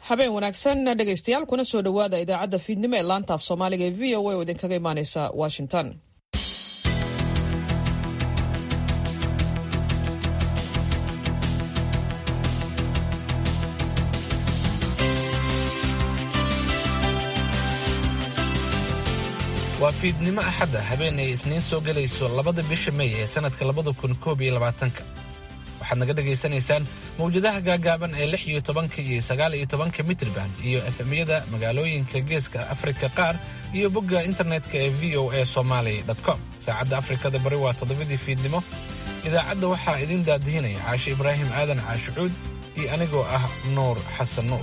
habeen wanaagsan dhegaystayaal kuna soo dhowaada idaacadda fiidnimo ee laanta af soomaaliga ee v o a oo idinkaga imaaneysa washington waa fiidnimo axadda habeen ay isniin soo gelayso labada bisha mey ee sannadka labada kun koob iyo labaatanka waxaad naga dhagaysanaysaan mawjadaha gaagaaban ee lix iyo tobanka iyo sagaal iyo tobanka mitrban iyo efemyada magaalooyinka geeska afrika qaar iyo bogga internetka ee v o a somaali com saacadda afrikada bari waa toddobadii fiidnimo idaacadda waxaa idin daadihinaya caashe ibraahim aadan caashucuud iyo anigoo ah nuur xasan nuur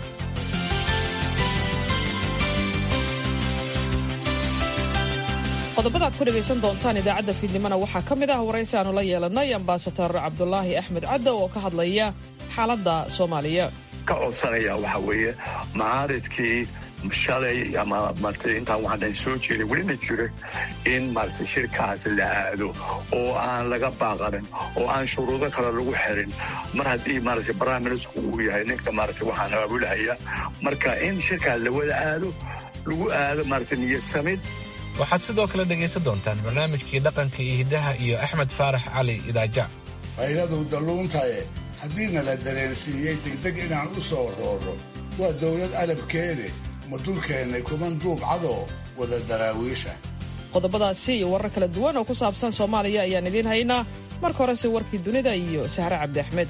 qodobada ad ku dhegaysan doontaan idaacadda fiidnimona waxaa ka mid ah waraysi aanu la yeelanay ambasador cabdulaahi axmed caddo oo ka hadlaya xaaladda soomaaliya ka codsanaya waxaa weeye macaaridkii shalay ama marta intaan waxaan soo jeeday welina jira in maarata shirkaas la aado oo aan laga baaqanin oo aan shuruudo kale lagu xirin mar haddii maarata barnaamijku uu yahay ninka maarata waxaan abaabulahaya marka in shirkaas la wada aado lagu aado maarata niyadsamid waxaad sidoo kale dhegaysan doontaan barnaamijkii dhaqanka iyo hiddaha iyo axmed faarax cali idaaja fayladu dalluuntaye haddiina la dareensiiyey degdeg inaan u soo roorro waa dawlad alabkeene ma dulkeennay kuman duubcadoo wada daraawiisha qodobadaasi iyo warar kala duwan oo ku saabsan soomaaliya ayaan idiin haynaa marka horese warkii dunida iyo sahre cabdi axmed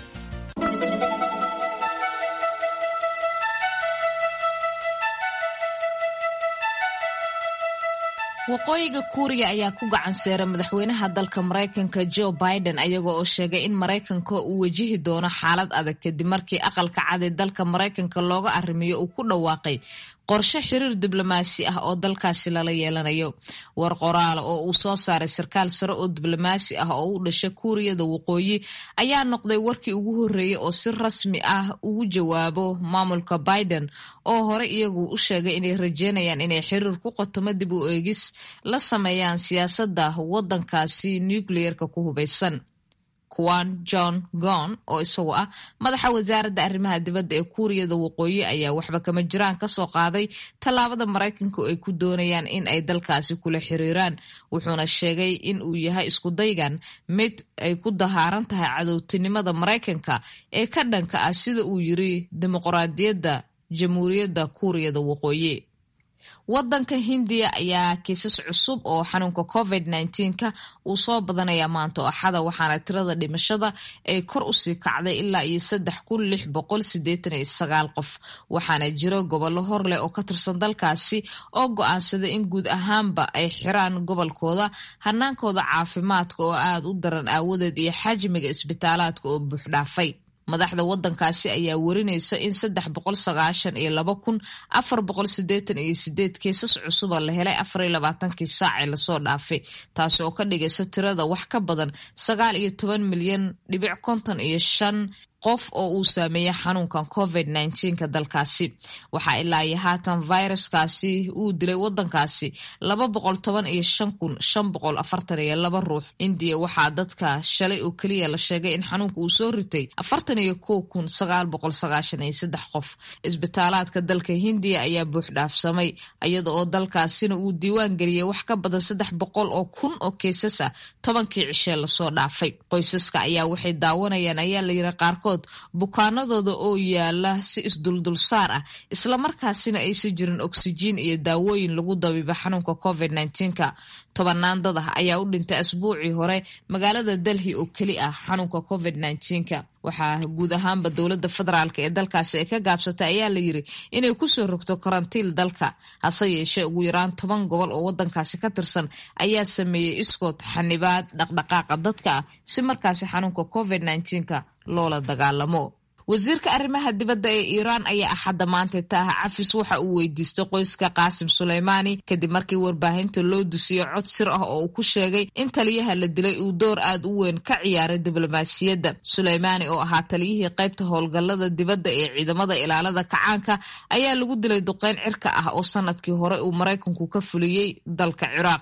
waqooyiga kuuriya ayaa ku gacan seeray madaxweynaha dalka maraykanka joe biden ayaga oo sheegay in maraykanka uu wajihi doono xaalad adag kadib markii aqalka cad ee dalka maraykanka looga arrimiyo uu ku dhawaaqay qorshe xiriir diblomaasi ah oo dalkaasi lala yeelanayo war qoraal oo uu soo saaray sarkaal sare oo diblomaasi ah oo u dhasha kuuriyada waqooyi ayaa noqday warkii ugu horreeyey oo si rasmi ah ugu jawaabo maamulka biden oo hore iyagu u sheegay inay rajeynayaan inay xiriir ku qotomo dib u eegis la sameeyaan siyaasadda waddankaasi nucleerka ku hubaysan kuwan john gon oo isagu ah madaxa wasaaradda arrimaha dibadda ee kuuriyada waqooyi ayaa waxba kama jiraan kasoo qaaday tallaabada maraykanka oo ay ku doonayaan in ay dalkaasi kula xiriiraan wuxuuna sheegay in uu yahay iskudaygan mid ay ku dahaaran tahay cadowtinimada maraykanka ee ka dhanka ah sida uu yiri dimuqraadiyadda jamhuuriyadda kuuriyada waqooyi wadanka hindiya ayaa kiisas cusub oo xanuunka covid ka uu soo badanaya maanta oo axada waxaana tirada dhimashada ay kor usii kacday ilaa iyo saddex kun lix boqol sideetan iyo sagaal qof waxaana jiro gobollo hor leh oo ka tirsan dalkaasi oo go-aansaday in guud ahaanba ay xiraan gobolkooda hanaankooda caafimaadka oo aada u daran aawadeed iyo xajmiga isbitaalaadka oo buuxdhaafay madaxda wadankaasi ayaa warinaysa in saddex boqol sagaashan iyo laba kun afar boqol sideetan iyo sideed kiisas cusuba la helay afar iyo labaatankii saacee lasoo dhaafay taasi oo ka dhigaysa tirada wax ka badan sagaal iyo toban milyan dhibic konton iyo shan qof oo uu saameeyey xanuunkan covid ka dalkaasi waxaa ilaa iyo haatan viruskaasi uu dilay wadankaasi laba boqol toban iyo shan kun shan boqol afartan iyo laba ruux indiya waxaa dadka shalay oo keliya la sheegay in xanuunka uu soo ritay afartan iyo kow kun sagaal boqol sagaashan iyo saddex qof isbitaalaadka dalka hindiya ayaa buux dhaafsamay iyada oo dalkaasina uu diiwaan geliyey wax ka badan saddex boqol oo kun oo keysas ah tobankii cishee lasoo dhaafay qoysaska ayaa waxay daawanayaan ayaa layiri qaarkood bukaanadooda oo yaala si isduldulsaar ah islamarkaasina aysan jirin oksijiin iyo daawooyin lagu dabiiba xanuunka covid ka tobanaan dad ah ayaa u dhintay asbuucii hore magaalada delhi oo keli ah xanuunka covid ka waxaa guud ahaanba dowladda federaalk ee dalkaasi ay ka gaabsatay ayaa la yiri inay kusoo rogto karantiil dalka hase yeeshee ugu yaraan toban gobol oo wadankaasi ka tirsan ayaa sameeyey iskood xanibaad dhaqdhaqaaqa dadka ah si markaasi xanuunka covid ka loola dagaalamo wasiirka arrimaha dibadda ee iiraan ayaa axadda maanta taaha cafis waxa uu weydiistay qoyska qaasim suleymaani kadib markii warbaahinta loo dusiyo cod sir ah oo uu ku sheegay in taliyaha la dilay uu door aad u weyn ka ciyaaray diblomaasiyadda suleymaani oo ahaa taliyihii qaybta howlgallada dibadda ee ciidamada ilaalada kacaanka ayaa lagu dilay duqeyn cirka ah oo sanadkii hore uu maraykanku ka fuliyey dalka ciraaq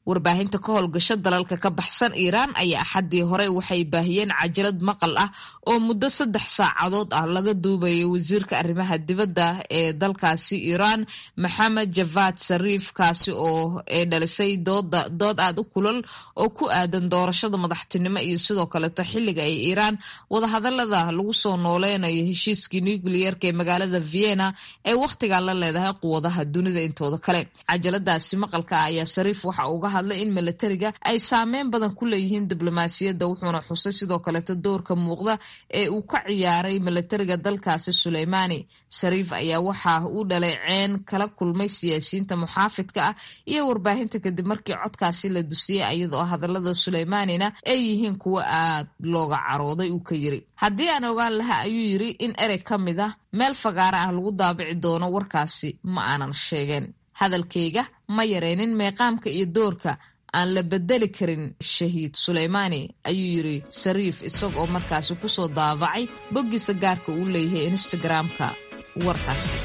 warbaahinta ka howlgasho dalalka ka baxsan iiraan ayaa axaddii hore waxay baahiyeen cajalad maqal ah oo muddo saddex saacadood ah laga duubayay wasiirka arrimaha dibadda ee dalkaasi iiraan maxamed javad sariif kaasi oo ee dhalisay dooda dood aad u kulal oo ku aadan doorashada madaxtinimo iyo sidoo kaleeto xilliga ay iiraan wadahadalada lagu soo nooleynayo heshiiskii nucleerka ee magaalada vienna ee wakhtigaa la leedahay quwadaha dunida intooda kale cajaladaasi maqalka ayaa sariif waxa uga hadlay in milatariga ay saameyn badan ku leeyihiin diblomaasiyadda wuxuuna xusay sidoo kaleeto doorka muuqda ee uu ka ciyaaray milatariga dalkaasi suleymaani shariif ayaa waxa uu dhaleeceen kala kulmay siyaasiyiinta muxaafidka ah iyo warbaahinta kadib markii codkaasi la dusiyey iyadoo hadalada suleymaanina ay yihiin kuwo aad looga carooday uu ka yiri haddii aan ogaan lahaa ayuu yiri in erey ka mid ah meel fagaara ah lagu daabici doono warkaasi ma aanan sheegeen hadalkayga ma yareynin meeqaamka iyo doorka aan la bedeli karin shahiid suleymaani ayuu yiri sariif isagoo markaasi kusoo daabacay boggiisa gaarka uu leeyahay instagram-ka warkaasi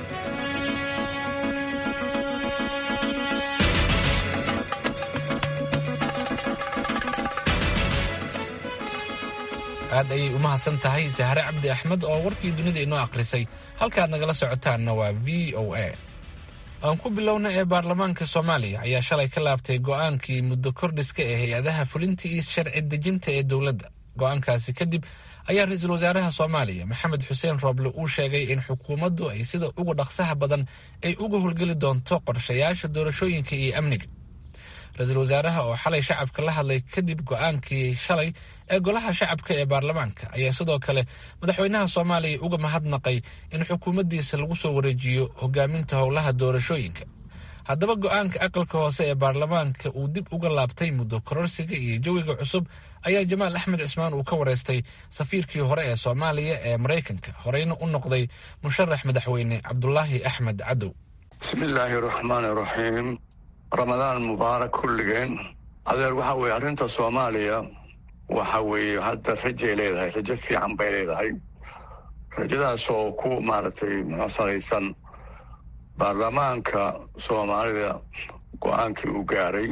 aad ayay u mahadsan tahay sahre cabdi axmed oo warkii dunida inoo akhrisay halkaad nagala socotaanna waa v o a aan ku bilowna ee baarlamaanka soomaaliya ayaa shalay ka laabtay go'aankii muddo kordhiska ee hay-adaha fulinta iyo sharci dejinta ee dowladda go'aankaasi kadib ayaa ra-iisul wasaaraha soomaaliya maxamed xuseen rooble uu sheegay in xukuumaddu ay sida ugu dhaqsaha badan ay uga howlgeli doonto qorshayaasha doorashooyinka iyo amniga ra-iisul wasaaraha oo xalay shacabka la hadlay kadib go'aankii shalay ee golaha shacabka ee baarlamaanka ayaa sidoo kale madaxweynaha soomaaliya uga mahadnaqay in xukuumaddiisa lagu soo wareejiyo hogaaminta howlaha doorashooyinka haddaba go'aanka aqalka hoose ee baarlamaanka uu dib uga laabtay muddo kororsiga iyo jawiga cusub ayaa jamaal axmed cismaan uu ka wareystay safiirkii hore ee soomaaliya ee maraykanka horeyna u noqday musharax madaxweyne cabdulaahi axmed cadow bismillaahi raxmaani raxiim ramadaan mubaarak kulligeen adeer waxa weeye arrinta soomaaliya waxa weeye hadda rajay leedahay rajo fiican bay leedahay rajadaasoo ku maaragtay muxusanaysan baarlamaanka soomaalida go-aankii uu gaaray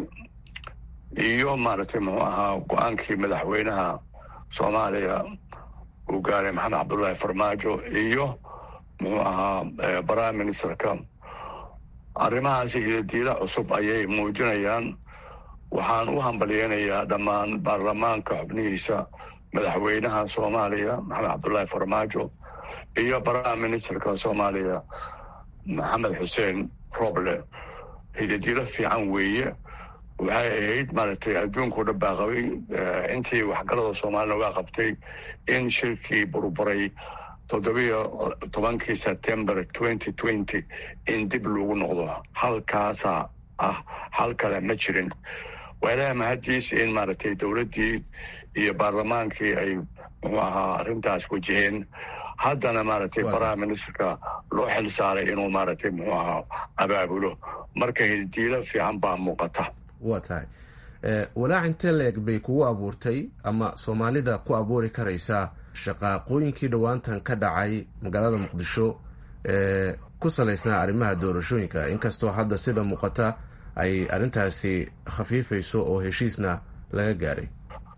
iyo maaragtay muxuu ahaa go-aankii madaxweynaha soomaaliya uu gaaray maxamed cabdullaahi farmaajo iyo muxuu ahaa prime ministerka arrimahaasi hidadiila cusub ayay muujinayaan waxaan u hambalyeynayaa dhammaan baarlamaanka xubnihiisa madaxweynaha soomaaliya maxamed cabdullaahi farmaajo iyo prime ministerka soomaaliya maxamed xuseen roble hidadiilo fiican weeye waxay ahayd maaragtay adduunkao dhan baa qabay intii waxgalada soomaalina waa qabtay in shirkii burburay toddobiyo tobankii september twenty twenty in dib lagu noqdo halkaasa ah hal kale ma jirin waa ilaha mahaddiis in maaragtay dowladdii iyo baarlamaankii ay muxuu ahaa arrintaas wajaheen haddana maaragtay prime ministerka loo xil saaray inuu maaragtay muxuu ahaa abaabulo marka hiddiilo fiican baa muuqata waa tahay walaac intee leeg bay kugu abuurtay ama soomaalida ku abuuri karaysaa shaqaaqooyinkii dhowaantan ka dhacay magaalada muqdisho ee ku salaysnaa arrimaha doorashooyinka inkastoo hadda sida muuqata ay arrintaasi khafiifayso oo heshiisna laga gaaray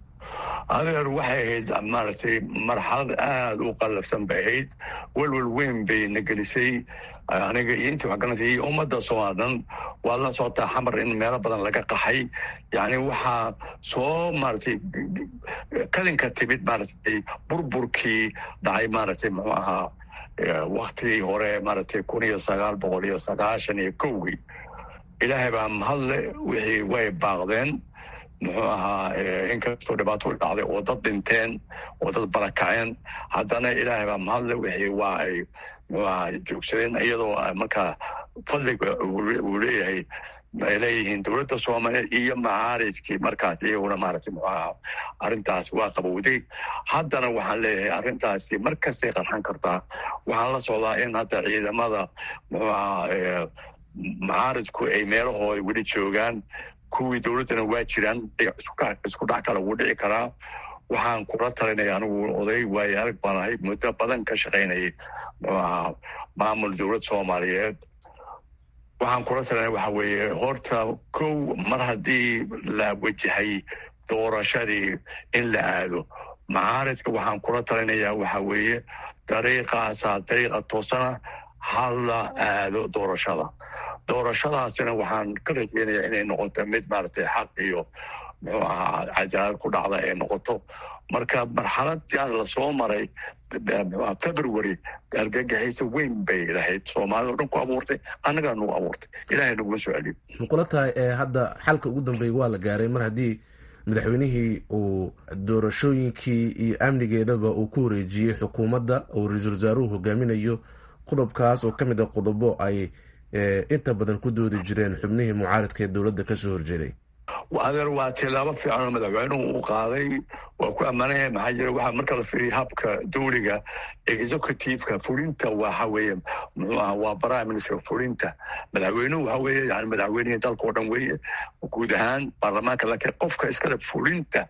adeer waxay ahayd maaragtay marxalad aada u qallafsan bay ahayd welwel weyn bay na gelisay aniga iyo intii waxgaranaysa iyo ummadda soomaalia dhan waad la socotaa xamar in meelo badan laga qaxay yacni waxaa soo maaragtay kadinka timid maaragtay burburkii dhacay maaragtay muxuu ahaa waktigii hore maaragtay kun iyo sagaal boqol iyo sagaashan iyo kowgii ilaahay baa mahadle wixii way baaqdeen muxuu ahaa inkastoo dhibaato dhacday oo dad dhinteen oo dad barakaceen haddana ilaahay baa mahadle wixii waa ay muxuu ahaa joogsadeen iyadoo markaa fadliga uu leeyahay ay leeyihiin dowladda soomaaliyeed iyo macaaridkii markaas iyaguna maaragtay muxuu ahaa arrintaas waa qabowday haddana waxaan leeyahay arrintaasi mar kastay qarxan kartaa waxaan la socdaa in hadda ciidamada muxuu ahaa macaaridku ay meelahooda weli joogaan kuwii dowladdana waa jiraan isku dhac kale wuu dhici karaa waxaan kula talinaya anigu oday waayo arag baan ahay muddo badan ka shaqaynayay muxuu ahaa maamul dowlad soomaaliyeed waxaan kula talina waxa weeye horta kow mar haddii la wajahay doorashadii in la aado macaaridka waxaan kula talinayaa waxa weeye dariiqaasaa dariiqa toosana ha la aado doorashada doorashadaasina waxaan ka rajeynayaa inay noqoto mid maaragtay xaq iyo muxuu ahaa cadaalad ku dhacda ay noqoto marka marxaladaas lasoo maray february argagaxiisa weyn bay lahayd soomaalida o dhan ku abuurtay annagana nagu abuurtay ilahay naguma soo celiyo makula tahay ee hadda xalka ugu dambeeya waa la gaaray mar haddii madaxweynihii uu doorashooyinkii iyo amnigeedaba uu ku wareejiyey xukuumadda oo ra-iisul wasaaruhu hogaaminayo qodobkaas oo ka mid a qodobo ay inta badan ku doodi jireen xubnihii mucaaridka ee dowladda kasoo horjeeday adeer waa tilaabo fiican oo madaxweynuhu uu qaaday waa ku ammaanaya maxaa jira waxaa marka la fiiriya habka dowliga executiveka fulinta waxa weeye muxuu aha waa prime minister fulinta madaxweynuhu waxa weeye yani madaxweynihii dalka oo dhan weeye guud ahaan baarlamaanka laakiin qofka iskale fulinta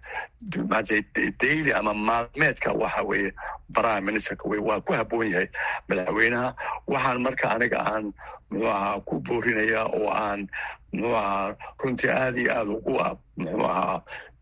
daily ama maalmeedka waxa weeye prime ministerka wey waa ku habboon yahay madaxweynaha waxaan marka aniga aan muxuu ahaa ku boorinaya oo aan muxuu ahaa runtii aada iyo aada ugu muxuu ahaa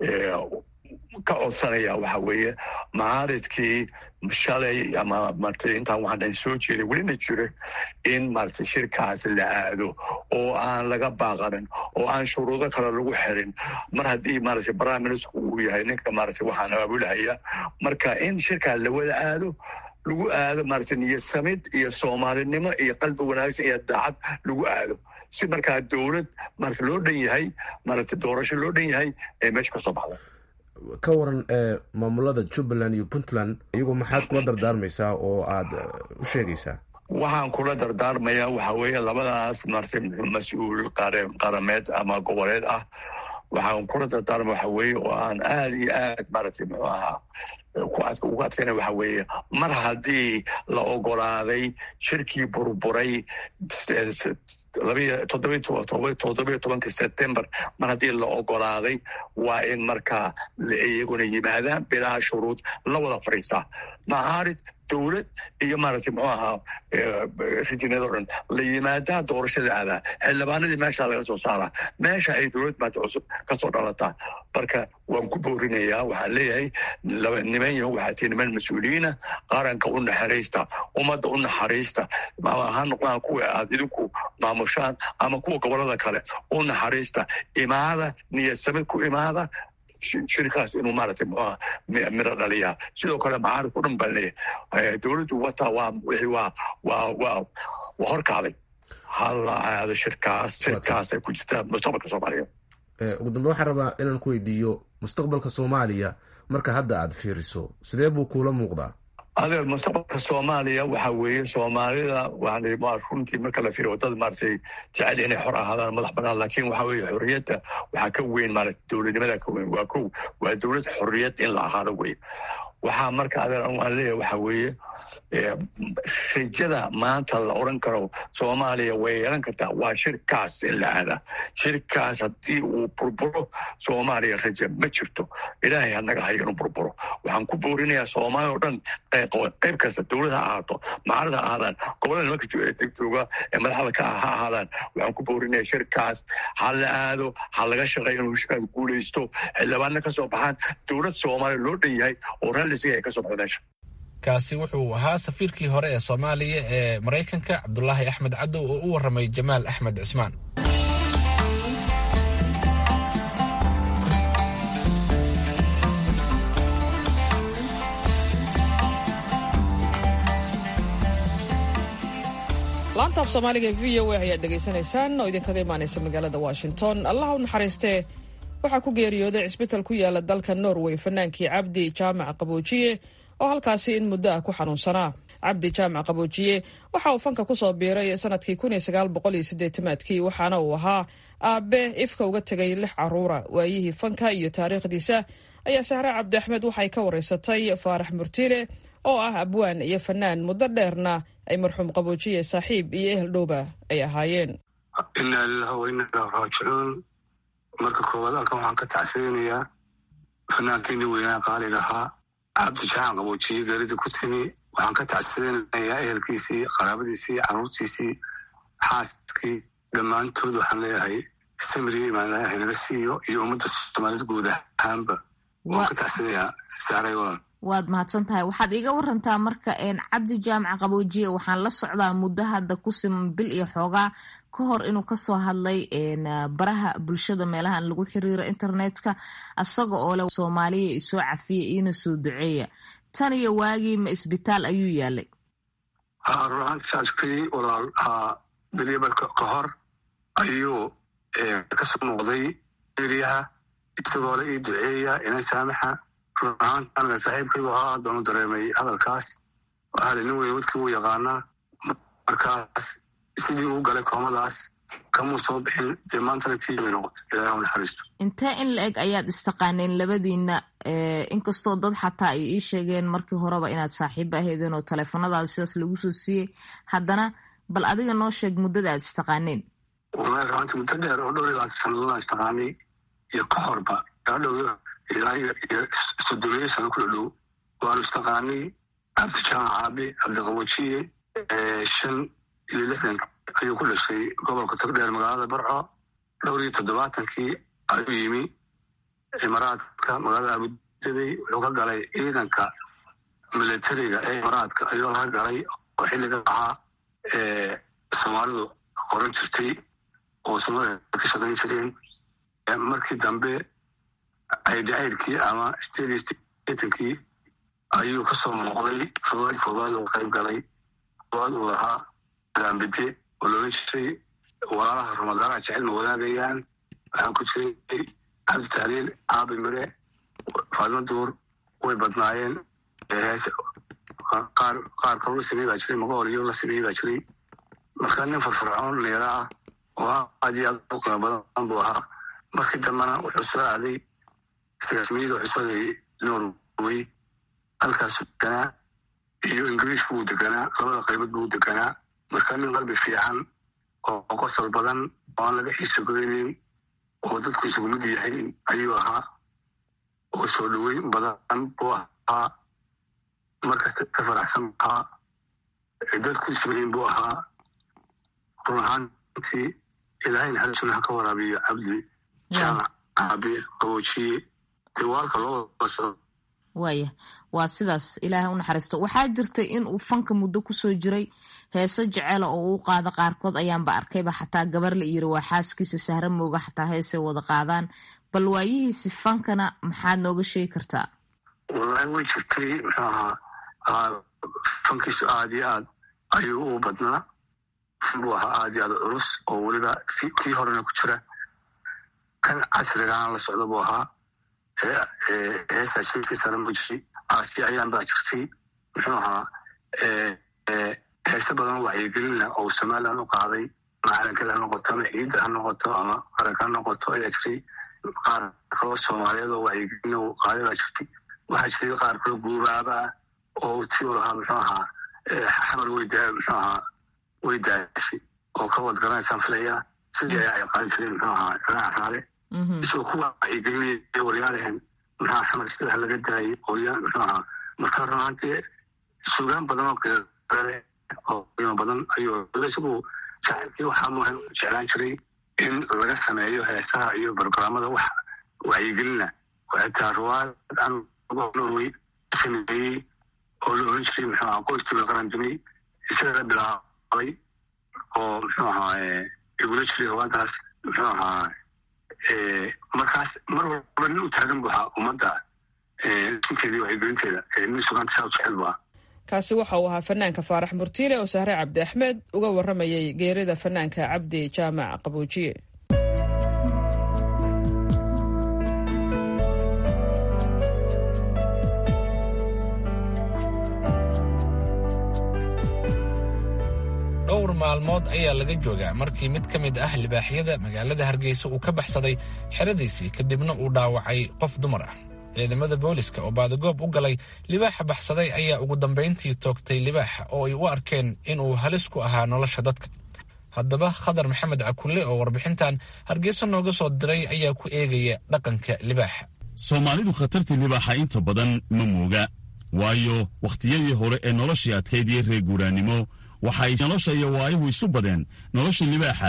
ka codsanaya waxa weeye macaaridkii shalay ama martay intaan waxaan dhan soo jeeday welina jiro in maratay shirkaas la aado oo aan laga baaqanin oo aan shuruudo kale lagu xirin mar haddii maratay prime minister uu yahay ninka maratay waxaan abaabulahaya marka in shirkaa la wada aado lagu aado maratay niyad samid iyo soomaalinimo iyo qalbi wanaagsan iyo daacad lagu aado si markaa dowlad marata loo dhan yahay maaragtay doorasho loo dhan yahay ee meesha ka soo baxda ka waran maamulada jubbaland iyo puntland iyagu maxaad kula dardaarmaysaa oo aada u sheegaysaa waxaan kula dardaarmayaa waxa weeye labadaas maratay mas-uul qarameed ama goboleed ah waxaan kula dardaarmaya waxa weeye oo aan aada iyo aad maaragtay muxuu ahaa ugu adkayna waxa weeye mar haddii la ogolaaday shirkii burburay toddobiyo tobanka september mar haddii la ogolaaday waa in markaa iyaguna yimaadaan bilaha shuruud la wada fadhiistaa macaarid dowlad iyo maaragtay muxuu ahaa rijinado dhan la yimaadaa doorashada aadaa xildhibaanadii meeshaa laga soo saaraa meesha ay dowlad maanta cusub kasoo dhalataa marka waan ku boorinayaa waxaan leeyahay niman yaho waxaa tii niman mas-uuliyiina qaranka u naxariista ummadda u naxariista ha noqdaan kuwa aad idinku maamushaan ama kuwa gobolada kale u naxariista imaada niyadsamid ku imaada shirkaas inuu maaragtay muxuaha miro dhaliyaa sidoo kale macaaridku dhan baan leeyahay dowladdu wataa waa wixii waa waa waa waa horkacday hala aado shirkaas shirkaasay ku jirtaa mustaqbalka soomaaliya ugu dambe waxaan rabaa inaan ku weydiiyo mustaqbalka soomaaliya marka hadda aad fiiriso sidee buu kuula muuqdaa adeer mustaqbalka soomaaliya waxa weeye soomaalida waxaan runtii marka la fiiriyo wadada maaragtay jecel inay xor ahaadaan madax banaan laakiin waxa weeye xorriyadda waxaa ka weyn maaragtay dowladnimada ka weyn waa kow waa dowlad xorriyad in la ahaado weye waxaa marka adeer aan leeyahay waxa weeye rajada maanta la odran karo soomaaliya way yeelan kartaa waa shirkaas in la aadaa shirkaas haddii uu burburo soomaaliya raja ma jirto ilaahay hanaga hayo inuu burburo waxaan ku boorinayaa soomaaliya oo dhan qayb kasta dowlad ha ahaato macalid ha ahaadaan gobolada nimanka jooga ee madaxda ka ha ahaadaan waxaan ku boorinaya shirkaas ha la aado ha laga shaqeeyo inuu shirkaas guulaysto xildhibaanna ka soo baxaan dowlad soomaaliya loo dhan yahay oo raalisiga ay ka soo baxdo meesha kaasi wuxuu ahaa safiirkii hore ee soomaaliya ee maraykanka cabdulaahi axmed cadow oo u warramay jamaal axmed cismaan laanta af soomaaliga ee v o a ayaad dhegaysanaysaan oo idinkaga imaanaysa magaalada washington allah u naxariistee waxaa ku geeriyooday cisbital ku yaala dalka norway fanaankii cabdi jaamac qaboojiye oo halkaasi in muddo ah ku xanuunsanaa cabdi jaamac qaboojiye waxa uu fanka kusoo biiray sanadkii aadkii waxaana uu ahaa aabe ifka uga tegay lix caruura waayihii fanka iyo taariikhdiisa ayaa sahre cabdi axmed waxay ka wareysatay faarax murtiile oo ah abwaan iyo fanaan muddo dheerna ay marxuum qaboojiye saaxiib iyo ehel dhowba ay ahaayeen inaa lilahi wa inaa ilah raajicuun marka koowaad halkan waxaan ka tacsirinayaa fanaankeenii weynaa qaaliga ahaa cabdi jaxaan qaboojiye geeridii ku timi waxaan ka tacsirinayaa ehelkiisii qaraabadiisii caruurtiisii xaaskii dhammaantood waxaan leeyahay samriga imaan leeyahay naga siiyo iyo ummadda soomaaliyed guud ahaanba waan ka tacsanayaa saaray walaal waad mahadsan tahay waxaad iiga warantaa marka cabdi jaamac qaboojiye waxaan la socdaa muddo hadda ku siman bil iyo xoogaa ka hor inuu kasoo hadlay baraha bulshada meelahan lagu xiriiro internetka isaga oo leh soomaaliya isoo cafiya iina soo duceeya tan iyo waagii ma isbitaal ayuu yaalay ruaantaskii walaal bilyabalka ka hor ayuu kasoo muuqday eriyaha isagoo la ii duceeya ina saamaxa run ahaanta anaga saaxiibkaygu ahaa doonu dareemay hadalkaas waxaa nin weyn wadkii uu yaqaanaa markaas sidii uu galay koomadaas kamuu soo bixin dee maantana tii bay noqotay ilaahu naxariisto intee in la eg ayaad istaqaaneen labadiina inkastoo dad xataa ay ii sheegeen markii horeba inaad saaxiiba aheedeen oo taleefanadaada sidaas lagu soo siiyey haddana bal adiga noo sheeg muddada aad istaqaaneen wallahi ruaanta muddo dheer oo dhowr iyo labaatan sannadoodaan istaqaanay iyo ka horba gaadhow ilaa iyo sodomeeyo sano ku dhadhow waanu istaqaanay cabdi jaamac caabi cabdiqawajiye shan iyo lixdan ayuu ku dhashay gobolka togdheer magaalada barco dhowr iyo toddobaatankii ayuu yimi imaraadka magaalada abudabi wuxuu ka galay ciidanka militariga ee imaraadka ayuu laga galay oo xilliga ahaa soomaalidu qoran jirtay oo soomaalida ka shaqayn jireen markii dambe aydhacaydkii ama stadistankii ayuu kasoo muuqday rogaal koowaad oo qayb galay koowaad uu lahaa alaambide oo loolan jiray walaalaha ramadaanaha jecel ma wadaagayaan waxaa ku jiray cabdi tahliil caabi mire faadma duur way badnaayeen qaar qaar kaloo la sameey baa jiray magahooliyo la sameeyey baa jiray marka nin farfarcoon neera ah oo aad iyo aad u qiimo badan buu ahaa markii dambena wuxuu soo aaday sagaasmiyada wuxuu soo aaday norway halkaas deganaa iyo ingiriishku wuu deganaa labada qaybood buu deganaa marka nin qalbi fiican oo qosol badan oo aan laga xiiso goynin oo dadku isugu mid yahay ayuu ahaa oo soo dhaweyn badan buu ahaa markasta ka faraxsan ahaa dadku ismahin buu ahaa run ahaantii ilaahay naxariisuna ha ka waraabiyo cabdi jaamac caabi qaboojiye dee waalka loo wada waaya waa sidaas ilaahay u naxariisto waxaa jirtay in uu fanka muddo kusoo jiray heese jeceela oo uu qaado qaarkood ayaanba arkayba xataa gabar la yiri waa xaaskiisa sahra mooga xataa heesay wada qaadaan bal waayihiisi fankana maxaad nooga sheegi kartaa wallaahi way jirtay muxuu ahaa fankiisu aad iyo aad ayuu u badnaa buu ahaa aad iyo aad culus oo weliba kii horena ku jira kan casrigaana la socda buu ahaa heesaa sheekii sare ma jiray aasi ayaan baa jirtay muxuu ahaa heese badan wacyigelina oo somalilan u qaaday macalinkada ha noqoto ama ciidda ha noqoto ama qaranka ha noqoto ayaa jirtay qaar kaloo soomaaliyeed oo wacyigelina u qaaday baa jirtay waxaa jiray qaar kaloo guubaaba ah oo ti u lahaa muxuu ahaa xamar weyda muxuu ahaa way daashay oo ka wad garanaysaan filaya sidii ayaa ay qaadi jireen muxuu ahaa raac raale isagoo ku wacyigelinaya waryaalehen maxaa xamar sida ha laga daayay ooya muxuu ahaa marka runaantii suugaan badan oo kale oo qiimo badan ayuu isagu jacaylkii waxaa muhim jeclaan jiray in laga sameeyo heesaha iyo barnaamada wax wacyigelina xitaa ruwaad aan norway sameeyey oo la oran jiray muxuu ahaa qoyskii la qarandimay isaga bilaabay oo muxuu ahaa igula jiray ruwaadaas muxuu ahaa markaas mar walba nin u taagan bu ahaa ummadda sinteedii wacyigelinteeda nin sugaanta saa u jecel bu ahaa kaasi waxa uu ahaa fanaanka faarax murtiile oo sahre cabdi axmed uga waramayay geerida fanaanka cabdi jaamac qaboojiye dhowr maalmood ayaa laga joogaa markii mid ka mid ah libaaxyada magaalada hargeysa uu ka baxsaday xeradiisii kadibna uu dhaawacay qof dumar ah ciidamada booliska oo baadagoob u galay libaaxa baxsaday ayaa ugu dambayntii toogtay libaaxa oo ay u arkeen inuu halis ku ahaa nolosha dadka haddaba khadar maxamed cakulle oo warbixintan hargeysa nooga soo diray ayaa ku eegaya dhaqanka libaaxa soomaalidu khatartii libaaxa inta badan ma mooga waayo wakhtiyadii hore ee noloshii adkayd iyo reer guuraannimo waxa ay nolosha iyo waayuhu isu badeen nolosha libaaxa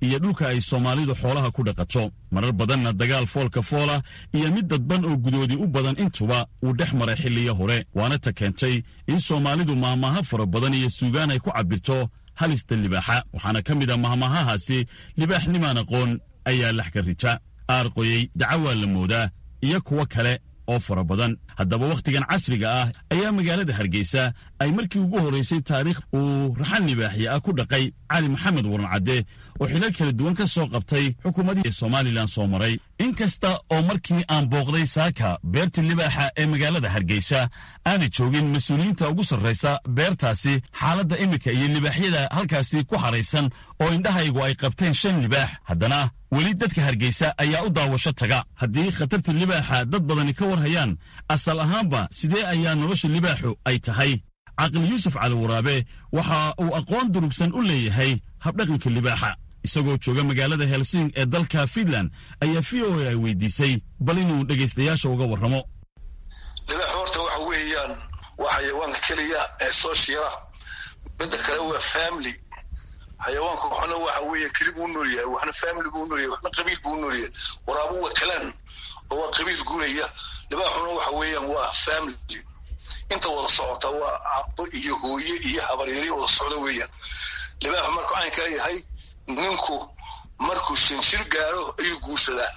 iyo dhulka ay soomaalidu xoolaha ku dhaqato marar badanna dagaal foolka foola iyo mid dadban oo gudoodi u badan intuba uu dhex maray xilliyo hore waana ta keentay in soomaalidu maahmaaha fara badan iyo suugaan ay ku cabbirto halista libaaxa waxaana ka mid a mahmaahahaasi libaaxnimaan aqoon ayaa lax ka rija aarqoyey dacawaa la moodaa iyo kuwo kale oo fara badan haddaba wakhtigan casriga ah ayaa magaalada hargeysa ay markii ugu horraysay taariikh uu raxan libaaxye ah ku dhaqay cali maxamed warancadde oo xilal kala duwan ka soo qabtay xukuumadihii somalilan soo maray in kasta oo markii aan booqday saaka beerta libaaxa ee magaalada hargeysa aana joogin mas-uuliyiinta ugu sarraysa beertaasi xaaladda iminka iyo libaaxyada halkaasi ku xaraysan oo indhahaygu ay qabteen shan libaax haddana weli dadka hargeysa ayaa u daawasho taga haddii khatarta libaaxa dad badani ka war hayaan asal ahaanba sidee ayaa nolosha libaaxu ay tahay caqli yuusuf cali waraabe waxa uu aqoon durugsan u leeyahay habdhaqanka libaaxa isagoo jooga magaalada helsing ee dalka fiinland ayaa v o a ay weydiisay bal inuu dhegaystayaasha uga warramo libaaxu horta waxa weeyaan waa xayawaanka keliya ee sooshiala midda kale waa family xayawaanka waxna waxa weeye keli buu nool yahay waxna family buu nool yahay waxna qabiil buu nool yahay waraabu waa kalaan oo waa qabiil guuraya libaaxuna waxa weeyaan waa family inta wada socota waa abo iyo hooye iyo habaryari wada socda weeyaan libaaxu markuu caynkaa yahay ninku markuu shanshir gaadho ayuu guursadaa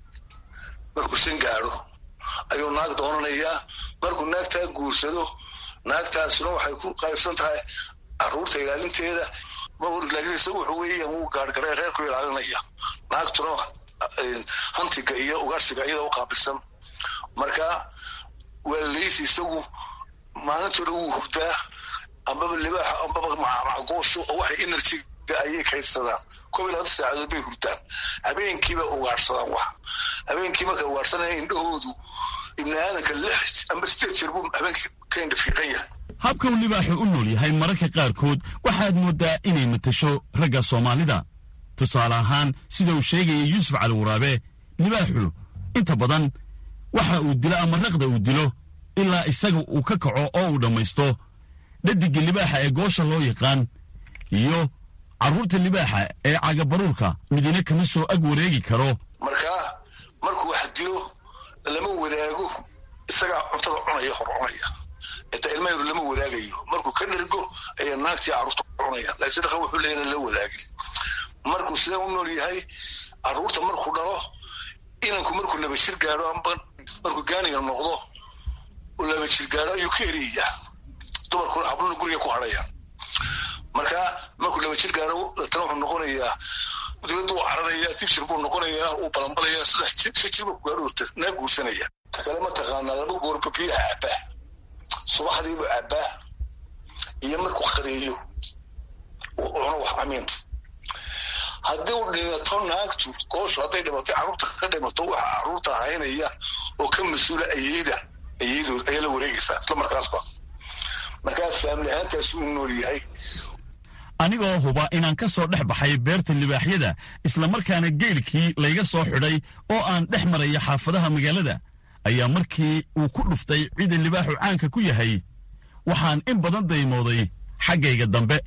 markuu shan gaadho ayuu naag doonanayaa markuu naagtaa guursado naagtaasuna waxay ku qaybsan tahay caruurta ilaalinteeda laakiinse wuxuu weeyaan wuu gaargaree reerku ilaalinaya naagtuna hantiga iyo ugaarsiga iyada u qaabilsan marka waa leysi isagu maalintoona wuu hurdaa ambaba libaaxa ambaba macgoosho oo waxay enerjiga ayay kaydsadaan kob iyo labaatan saacadood bay hurdaan habeenkiiba ugaarsadaan wax habeenkii markay ugaarsanaya indhahoodu ibni aadanka lix amba sideed jeer buu habeenkii ka indha fiiqan yahay habka uu libaaxu u nool yahay mararka qaarkood waxaad mooddaa inay matasho ragga soomaalida tusaale ahaan sida uu sheegaya yuusuf cali waraabe libaaxu inta badan waxa uu dilo ama raqda uu dilo ilaa isaga uu ka kaco oo uu dhammaysto dhadigga libaaxa ee goosha loo yaqaan iyo carruurta libaaxa ee cagabaruurka midina kama soo ag wareegi karo markaa markuu wax dilo lama wadaago isagaa cuntada cunaya hor cunaya inta ilma yaru lama wadaagayo markuu ka dhergo ayaa naagtii carruurta cunaya laakiin dhaqan wuxuu leeyahay la wadaagin markuu sidee u nool yahay carruurta markuu dhalo inanku markuu laba jir gaadho amba markuu gaaniga noqdo laba jir gaadho ayuu ka eriyayaa dumarkuna habluna guriga ku hadhaya marka markuu laba jir gaadho tana wuxuu noqonayaa dibadda uu cararaya dibjir buu noqonayaa uu balanbalaya saddex jir si jir buu gaadho naa guursanaya ta kale ma taqaanaa laba goorba biyaha cabbaa subaxdiibu cabbaa iyo markuu qadeeyo uu cuno wax amiin haddii uu dhimato naagtu gooshu hadday dhimatay carruurta ka dhimato waxa carruurta haynaya oo ka mas-uula ayeyda ayeydooda ayaa la wareegaysaa isla markaasba markaa faamili ahaantaasi uu nool yahay anigoo huba inaan ka soo dhex baxay beerta libaaxyada islamarkaana geylkii layga soo xidhay oo aan dhex maraya xaafadaha magaalada ayaa markii uu ku dhuftay cida libaaxu caanka ku yahay waxaan in badan daymooday xaggayga dambe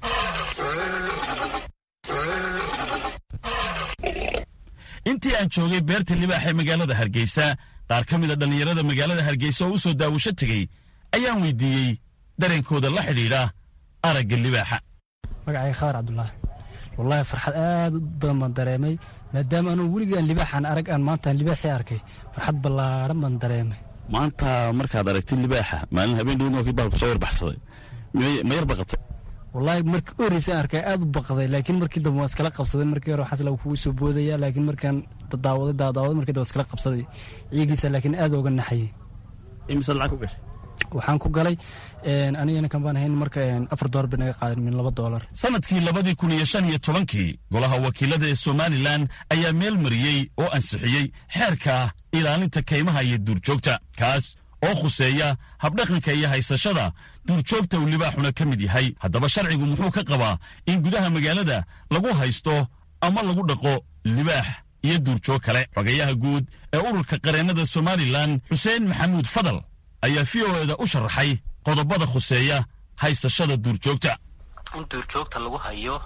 intii aan joogay beerta libaaxa ee magaalada hargeysa qaar ka mid a dhallinyarada magaalada hargeysa oo u soo daawasho tegey ayaan weydiiyey dareenkooda la xidhiidha aragga libaaxa magacay khaar cabdulaahi wallaahi farxad aad u badan baan dareemay maadaama anugu weligaan libaaxaan arag aan maantaan libaaxii arkay farxad ballaadhan baan dareemay maanta markaad aragtid libaaxa maalin habeen dhowna kii baalku soo yarbaxsaday ma yar baqatay wallaahi markii u horreysay arkay aad u baqday laakiin markii dambe waan iskala qabsaday markii hore waxaas lagu kugu soo boodaya laakiin markaan dadaawaday daadaawaday markii dambe iskala qabsaday ciigiisa laakiin aad ooga naxayay imise lacag ku gashay waxaan ku galay anigana kan baan ahayn marka afar doolar bay naga qaadan min laba doolar sanadkii labadii kun iyo shan iyo tobankii golaha wakiilada ee somalilan ayaa meel mariyey oo ansixiyey xeerka ilaalinta kaymaha iyo duurjoogta kaas oo khuseeya habdhaqanka iyo haysashada duurjoogta uu libaaxuna ka mid yahay haddaba sharcigu muxuu ka qabaa in gudaha magaalada lagu haysto ama lagu dhaqo libaax iyo duurjoog kale xogayaha guud ee ururka qareennada somalilan xuseen maxamuud fadal ayaa v o eda u sharaxay qodobada khuseeya haysashada duurjoogta in duurjoogta lagu hayo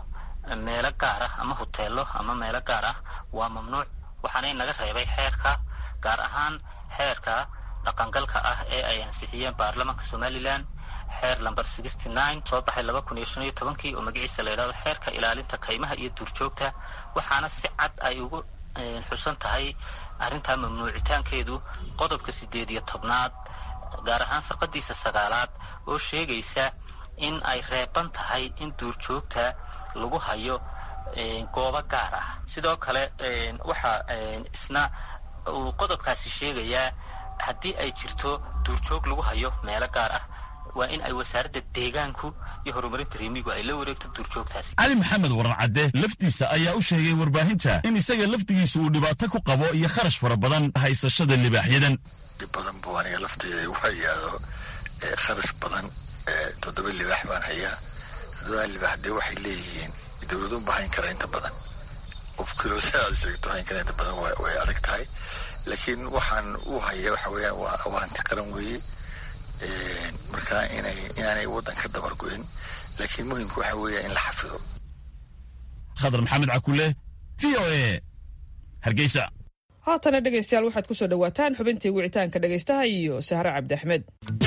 meelo gaar ah ama hoteelo ama meelo gaar ah waa mamnuuc waxaana inaga reebay xeerka gaar ahaan xeerka dhaqangalka ah ee ay ansixiyeen baarlamaanka somalilan xeer lamber sixty nine soo baxay laba kun iyo shan iyo tobankii oo magaciisa la yidhahdo xeerka ilaalinta kaymaha iyo duurjoogta waxaana si cad ay ugu xusan tahay arrintaa mamnuucitaankeedu qodobka sideed iyo tobnaad gaar ahaan firqadiisa sagaalaad oo sheegaysa in ay reeban tahay in duurjoogta lagu hayo goobo gaar ah sidoo kale waxaa isna uu qodobkaasi sheegayaa haddii ay jirto duurjoog lagu hayo meelo gaar ah waa in ay wasaaradda deegaanku iyo horumarinta reemigu ay la wareegto duurjoogtaasi cali maxamed waran cadde laftiisa ayaa u sheegay warbaahinta in isaga laftigiisa uu dhibaato ku qabo iyo kharash fara badan haysashada libaaxyadan dhib badan buu aniga lafteyda igu hayaado kharash badan toddoba libaax baan hayaa toddoba libaax dee waxay leeyihiin dowladu ma hayn kara inta badan qof kilo sidaad sheegto hayn kara inta badan way adag tahay laakiin waxaan u haya waxa weeyaan waa hanti qaran weeye marka inay inaanay waddan ka dabar goyn laakiin muhimka waxa weeya in la xafido khadar maxamed cakule v o a hargeysa haatana dhegaystayaal waxaad ku soo dhowaataan xubintii wicitaanka dhegaystaha iyo sahre cabdi axmed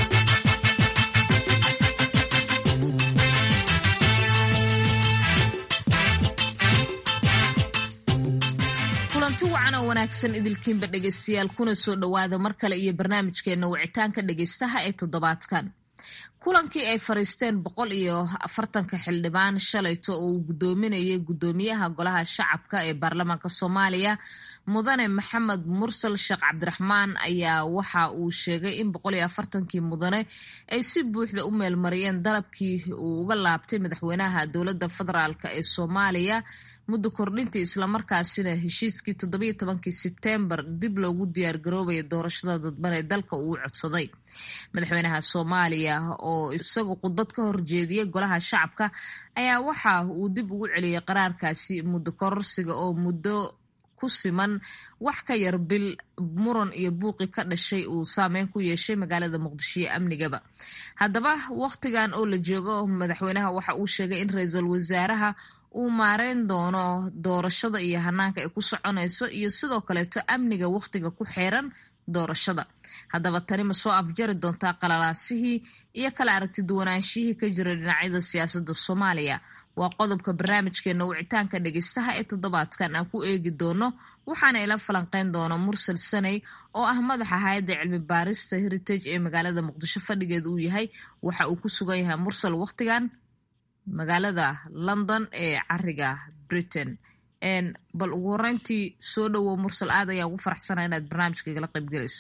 kulanti wacan oo wanaagsan idilkiinba dhegaystayaal kuna soo dhowaada mar kale iyo barnaamijkeena wicitaanka dhegaystaha ee toddobaadkan kulankii ay fariisteen boqol iyo afartanka xildhibaan shalayto oo uu guddoominayay guddoomiyaha golaha shacabka ee baarlamaanka soomaaliya mudane maxamed mursal sheekh cabdiraxmaan ayaa waxa uu sheegay in boqol iyo afartankii mudane ay si buuxda u meelmariyeen dalabkii uu uga laabtay madaxweynaha dowladda federaalk ee soomaaliya muddo kordhintii islamarkaasina heshiiskii toddobiyo tobankii sebtembar dib loogu diyaargaroobaya doorashada dadban ee dalka uu codsaday madaxweynaha soomaaliya oo isagu khudbad ka horjeediyey golaha shacabka ayaa waxa uu dib ugu celiyey qaraarkaasi muddo kororsiga oo muddo ku siman wax ka yar bil muran iyo buuqi ka dhashay uu saameyn ku yeeshay magaalada muqdisho iyo amnigaba haddaba wakhtigan oo la joogo madaxweynaha waxa uu sheegay in ra-iisul wasaaraha uu maareyn doono doorashada iyo hanaanka ay ku soconayso iyo sidoo kaleeto amniga wakhtiga ku xeeran doorashada haddaba tani ma soo afjari doontaa qalalaasihii iyo kala aragti duwanaanshihii ka jira dhinacyada siyaasadda soomaaliya waa qodobka barnaamijkeena wicitaanka dhegeystaha ee toddobaadkan aan ku eegi doono waxaana ila falanqeyn doona mursal saney oo ah madaxa hay-adda cilmi baarista heritage ee magaalada muqdisho fadhigeeda uu yahay waxa uu ku sugan yahay mursal wakhtigan magaalada london ee cariga britain bal ugu horeyntii soo dhowow mursal aad ayaa ugu faraxsana inaad barnaamijka igala qayb gelayso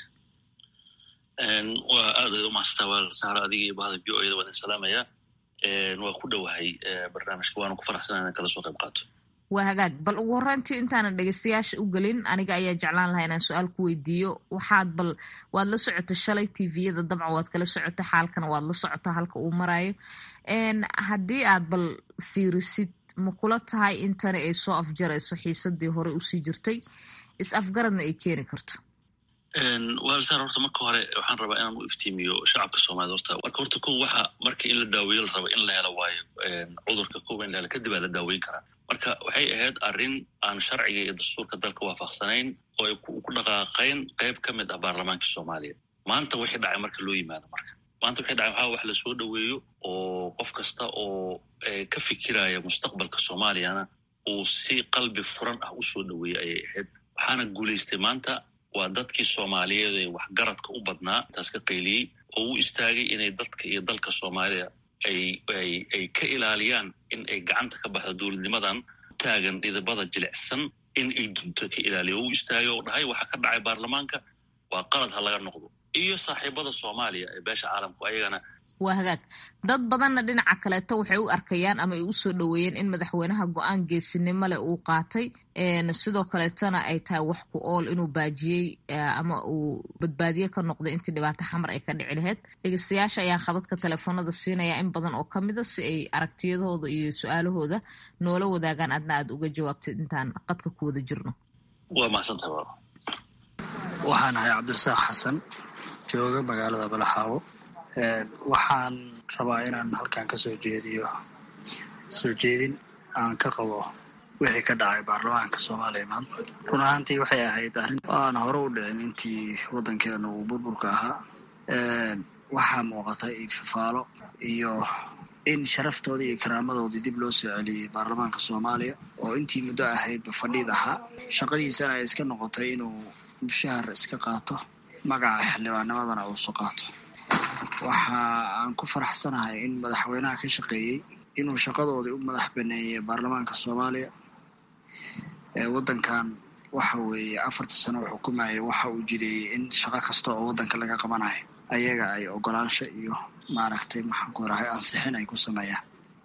waa aad ayd umahadstaa waa saaro adiga iyo bahda v o eda waan salaamaya waa ku dhowahay barnaamijka waana ku faraxsana inaan kala soo qayb qaato waa hagaag bal ugu horeyntii intaanan dhegeystayaasha u gelin aniga ayaa jeclaan lahaa inaan su-aal ku weydiiyo waxaad bal waad la socota shalay tviyada dabcan waad kala socota xaalkana waad la socota halka uu marayo haddii aad bal fiirisid ma kula tahay intani ay soo afjarayso xiisadii hore usii jirtay is afgaradna ay keeni karto walsar horta marka hore waxaan rabaa inaan u iftiimiyo shacabka soomaaliyed horta marka horta ko waxa marka in la daaweeyo la rabo in la helo waayo cudurka kowa in la helo kadib aa la daaweyn karaa marka waxay ahayd arrin aan sharciga iyo dastuurka dalka waafaqsanayn oo ay ku dhaqaaqayn qayb ka mid ah baarlamaanka soomaaliya maanta wixii dhacay marka loo yimaado marka maanta wixii dhacay waxaa wax la soo dhoweeyo oo qof kasta oo ka fikiraya mustaqbalka soomaaliyana uu si qalbi furan ah u soo dhoweeyey ayay ahayd waxaana guulaystay maanta waa dadkii soomaaliyeed ee waxgaradka u badnaa taas ka qayliyey oo u istaagay inay dadka iyo dalka soomaaliya ay ka ilaaliyaan in ay gacanta ka baxdo dowladnimadan taagan dhidibada jilicsan in ay dunto ka ilaaliya oo u istaagay oo dhahay waxa ka dhacay baarlamaanka waa qalad ha laga noqdo iyo saaxiibada soomaaliya ee beesha caalamku ayagana waa hagaag dad badanna dhinaca kaleeto waxay u arkayaan ama ay u soo dhoweeyeen in madaxweynaha go-aan geesinimo leh uu qaatay sidoo kaleetona ay tahay wax ku ool inuu baajiyey ama uu badbaadiye ka noqday intii dhibaato xamar ay ka dhici lahayd dhegeystayaasha ayaan khadadka telefoonada siinaya in badan oo ka mida si ay aragtiyadooda iyo su-aalahooda noola wadaagaan adna aad uga jawaabtid intaan qadka ku wada jirno waa mahadsantahay walaal waxaan ahay cabdirasaaq xasan jooga magaalada balaxaawo waxaan rabaa inaan halkan ka soo jeediyo soo jeedin aan ka qabo wixii ka dhacay baarlamaanka soomaaliya maanta run ahaantii waxay ahayd arrin aan hore u dhicin intii waddankeena uu burburka ahaa waxaa muuqata ifafaalo iyo in sharaftoodii iyo karaamadoodii dib loo soo celiyey baarlamaanka soomaaliya oo intii muddo ahaydba fadhiid ahaa shaqadiisana ay iska noqotay inuu mushahar iska qaato magaca xildhibaanimadana uusu qaato waxa aan ku faraxsanahay in madaxweynaha ka shaqeeyey inuu shaqadoodii u madax baneeyey baarlamaanka soomaaliya ee waddankan waxa weeye afartii sano uu xukumayay waxa uu jideeyey in shaqo kasta oo waddanka laga qabanayo ayaga ay ogolaansho iyo maaragtay maxaan ku rahay ansixin ay ku sameeyaan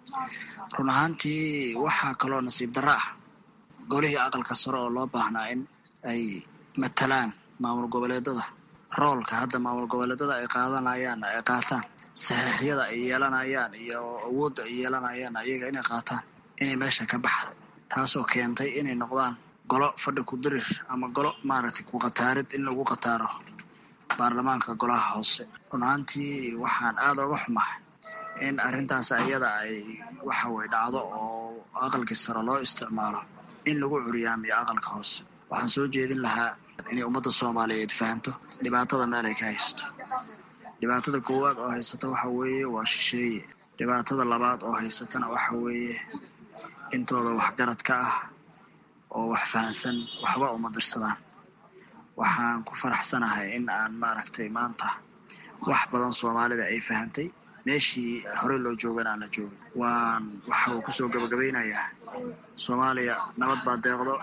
run ahaantii waxaa kaloo nasiib darro ah golihii aqalka sare oo loo baahnaa in ay matalaan maamul goboleedada roolka hadda maamul goboleedada ay qaadanayaan ay qaataan saxiixyada ay yeelanayaan iyo awoodda ay yeelanayaan ayaga inay qaataan inay meesha ka baxda taasoo keentay inay noqdaan golo fadhi ku birir ama golo maaragtay ku qataarid in lagu qataaro baarlamaanka golaha hoose run ahaantii waxaan aada uga xumahay in arrintaas ayada ay waxa weye dhacdo oo aqalkii sare loo isticmaalo in lagu curiyaamiyo aqalka hoose waxaan soo jeedin lahaa inay ummadda soomaaliyeed fahanto dhibaatada meel ay ka haysato dhibaatada koowaad oo haysata waxa weeye waa shisheeye dhibaatada labaad oo haysatana waxa weeye intooda waxgarad ka ah oo wax fahansan waxba uma dirsadaan waxaan ku faraxsanahay in aan maaragtay maanta wax badan soomaalida ay fahantay meeshii horey loo joogana aan la joogin waan waxa uu kusoo gabagabaynayaa soomaaliya nabad baa deeqdo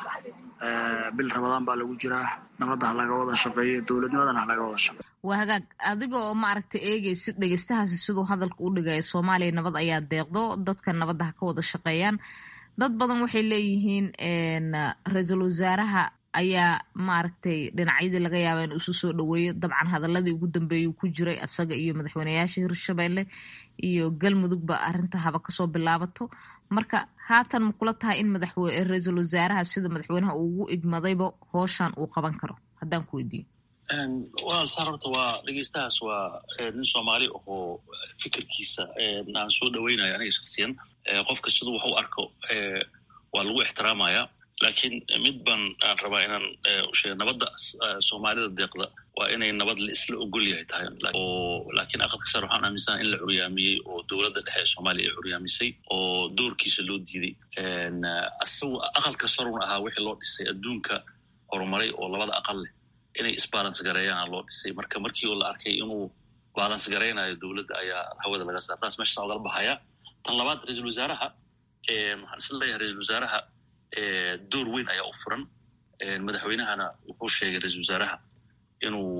bil rabadaan baa lagu jiraa nabadda ha laga wada shaqeeyo dowladnimadana ha laga wada shaqeeyo waa hagaag adiga oo maaragtay eegaysid dhegeystahaasi siduu hadalka u dhigaya soomaaliya nabad ayaa deeqdo dadka nabadda ha ka wada shaqeeyaan dad badan waxay leeyihiin ra-iisul wasaaraha ayaa maaragtay dhinacyadii laga yaaba in isu soo dhaweeyo dabcan hadaladii ugu dambeeyuu ku jiray asaga iyo madaxweyneyaasha hirshabelle iyo galmudugba arrinta haba kasoo bilaabato marka haatan ma kula tahay in ra-iisul wasaaraha sida madaxweynaha uu ugu igmadayba hooshan uu qaban karo haddaan ku weydiiyo walaal saar horta waa dhegeystahaas waa nin soomaali ahoo fikirkiisa aan soo dhaweynayo aniga shaksiyan qofka siduu wax u arko waa lagu ixtiraamaya laakiin mid baan aan rabaa inaan usheega nabadda soomaalida deeqda waa inay nabad la isla ogol yahay tahay oo laakiin aqalka sare waxaan aaminsana in la curyaamiyey oo dowladda dhexe ee soomaaliya ay curyaamisay oo doorkiisa loo diiday asagu aqalka saruna ahaa wixii loo dhisay adduunka horumaray oo labada aqal leh inay isbalance gareeyaana loo dhisay marka markii oo la arkay inuu balance garaynayo dowladda ayaa hawada laga saar taas meesha ogala baxaya tan labaad ra-iisul wasaaraha waxaan isla leeyahay ra-iisul wasaaraha door weyn ayaa u furan madaxweynahana wuxuu sheegay ra-iisul wasaaraha inuu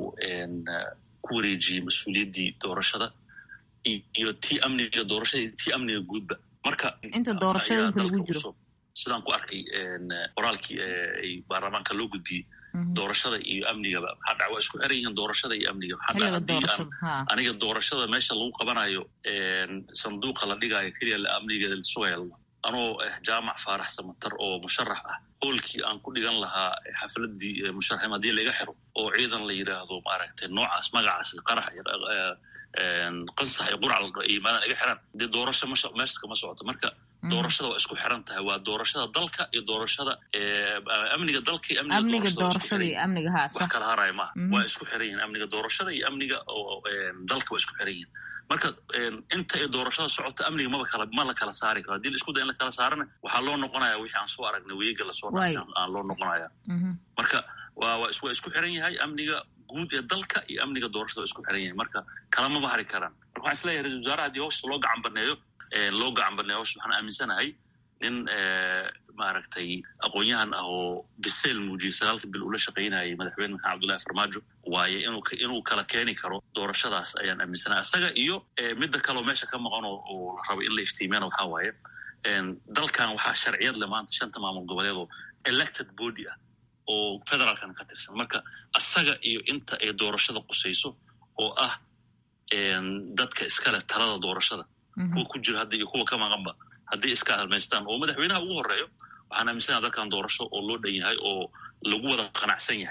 ku wareejiyey mas-uuliyaddii doorashada iyo tii amniga doorashada iyo tii amniga guudba marka inta doorashada inka lagu jiro sidaan ku arkay qoraalkii ay baarlamaanka loo gudbiyey doorashada iyo amnigaba maxaa dhaca waa isku xiran yihiin doorashada iyo amniga maxaa dhaca haddii aan aniga doorashada meesha lagu qabanayo sanduuqa la dhigaayo keliya amnigeeda la sugaya anoo jaamac faarax samatar oo musharax ah hoolkii aan ku dhigan lahaa xafladii musharaxim haddii laga xiro oo ciidan la yidhaahdo maaragtay noocaas magacaas qarax qansax iyo qurac yimaadaan iga xiran dee doorasho meesha kama socoto marka doorashada waa isku xiran tahay waa doorashada dalka iyo doorashada amniga dalka iyo amniga doorashada iyo amniga haasa wax kala haraya maaha waa isku xiran yihin amniga doorashada iyo amniga dalka waa isku xiran yihin marka inta ay doorashada socoto amniga maba kala ma la kala saari karo hadii la isku day in la kala saarana waxaa loo noqonaya wixii aan soo aragnay weega lasoo dhaafay aan loo noqonaya marka waa waa waa isku xiran yahay amniga guud ee dalka iyo amniga doorashada waa isku xiran yahay marka kalamaba hari karaan marka waxaan isleeyahay ra-isul wasaaraha haddii hawsha loo gacan baneeyo loo gacan baneeyo hawsha waxaan aaminsanahay nin maaragtay aqoon-yahan ah oo biseel muujiyey sagaalka bil ula shaqaynayay madaxweyne maxamed abdullahi farmaajo waaye inuu inuu kala keeni karo doorashadaas ayaan aaminsanahay isaga iyo midda kaleo meesha ka maqan oo la rabo in la iftiimiyana waxaa waaye dalkan waxaa sharciyad le maanta shanta maamul goboleed oo elected body ah oo federaalkan ka tirsan marka asaga iyo inta ay doorashada qusayso oo ah dadka iskale talada doorashada kuwa ku jira hadda iyo kuwa ka maqanba haddii iska halmaystaan oo madaxweynaha ugu horeeyo waxaan aaminsanaha dalkan doorasho oo loo dhan yahay oo lagu wada qanacsan yahay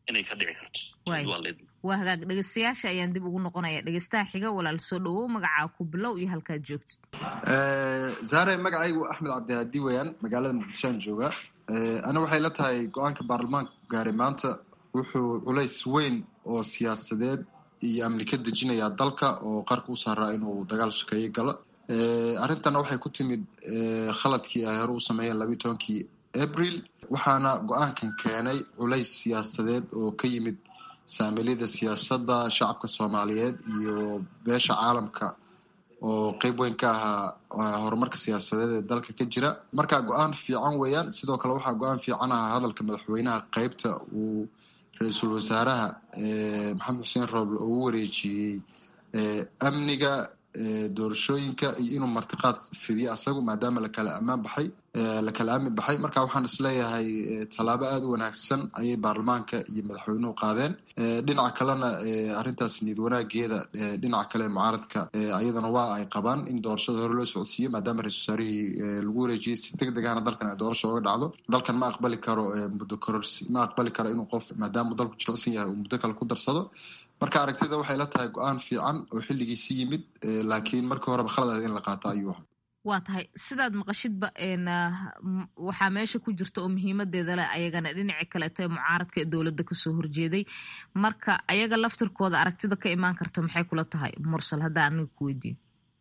inay ka dhici karto waa hagaag dhegeystayaasha ayaan dib ugu noqonaya dhegeystaha xiga walaal soo dhawow magacaa ku bilow iyo halkaad joogtid zaare magacaygu axmed cabdihaadi weyaan magaalada muqdishoan jooga ana waxay la tahay go-aanka baarlamaanka gaaray maanta wuxuu culays weyn oo siyaasadeed iyo amni ka dejinayaa dalka oo qarka u saaraa inuu dagaal sokeeye galo arrintana waxay ku timid khaladkii ay hore u sameeyeen labiiy tobankii abril waxaana go-aankan keenay culays siyaasadeed oo ka yimid saamiliyada siyaasadda shacabka soomaaliyeed iyo beesha caalamka oo qeyb weyn ka ahaa horumarka siyaasadeed ee dalka ka jira marka go-aan fiican weeyaan sidoo kale waxaa go-aan fiican ahaa hadalka madaxweynaha qeybta uu ra-iisul wasaaraha maxamed xuseen rooble oo u wareejiyey amniga doorashooyinka iyo inuu martiqaad fidiyo asagu maadaama lakala ammaan baxay lakala aamin baxay marka waxaan isleeyahay tallaabo aada u wanaagsan ayay baarlamaanka iyo madaxweynuhu qaadeen dhinaca kalena arrintaas niyad wanaageeda dhinaca kale mucaaradka ayadana waa ay qabaan in doorashada hore loo socodsiiyo maadaama ra-isul wasaarihii lagu wareejiyey si deg degana dalkan ay doorasha oga dhacdo dalkan ma aqbali karo muddo kororsi ma aqbali karo inuu qof maadaama dalku jilicsan yahay uu muddo kale ku darsado marka aragtida waxay la tahay go-aan fiican oo xilligiisi yimid laakiin markii horeba khalad ahayd in la qaato ayuu ahaa waa tahay sidaad maqashidba waxaa meesha ku jirta oo muhiimadeeda leh ayagana dhinaci kaleeto ee mucaaradka ee dowladda kasoo horjeeday marka ayaga laftirkooda aragtida ka imaan karta maxay kula tahay mursal haddaa aniga ku weydiin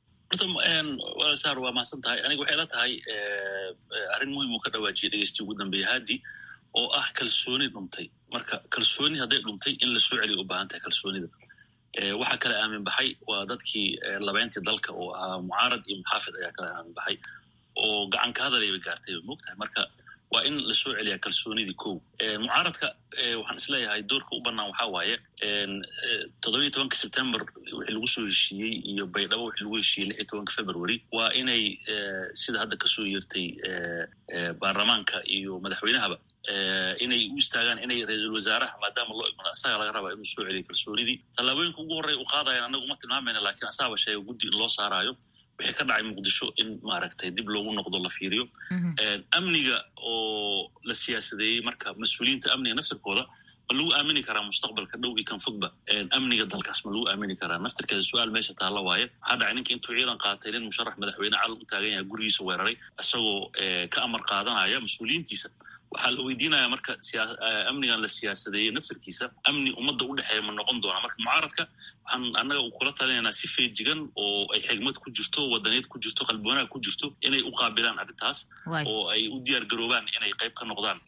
horta saar waa mahadsan tahay aniga waxay la tahay arrin muhiim uu ka dhawaajiyay dhegeysti ugu dambeeya haadi oo ah kalsooni dhuntay marka kalsooni hadday dhuntay in la soo celiyo u baahan tahay kalsoonida waxaa kala aamin baxay waa dadkii labeyntii dalka oo ahaa mucaarad iyo muxaafid ayaa kala aamin baxay oo gacan ka hadaleyba gaartay ba moogtahay marka waa in lasoo celiyaa kalsoonidii kow mucaaradka waxaan isleeyahay doorka u banaan waxaa waaye toddobiiyo tobanka september wixii lagu soo heshiiyey iyo baydhabo wixii lagu heshiiyey lix iyo tobanka february waa inay sida hadda kasoo yeertay baarlamaanka iyo madaxweynahaba inay u istaagaan inay ra-iisul wasaaraha maadaama loo igmado asaga laga rabaa inuu soo celiyo kalsoonidii tallaabooyinka ugu horreya u qaadayan anagu ma tilmaamayna lakiin asaaba sheega guddi in loo saaraayo wixii ka dhacay muqdisho in maaragtay dib loogu noqdo la fiiriyo amniga oo la siyaasadeeyey marka mas-uuliyiinta amniga naftirkooda ma lagu aamini karaa mustaqbalka dhow iyo kan fogba amniga dalkaas ma lagu aamini karaa naftirkeeda su-aal meesha taalla waaye waxaa dhacay ninka intuu ciidan qaatay nin musharax madaxweyne calan u taagan yahay gurigiisa weeraray isagoo ka amar qaadanaya mas-uuliyiintiisa waxaa la weydiinaya marka amnigan la siyaasadeeyey naftirkiisa amni ummadda u dhexeeya ma noqon doonaa marka mucaaradka waxaan annaga kula talinaynaa si feejigan oo ay xigmad ku jirto wadaniyad ku jirto qalbi wanaag ku jirto inay u qaabilaan arrintaas oo ay u diyaar garoobaan inay qayb ka noqdaan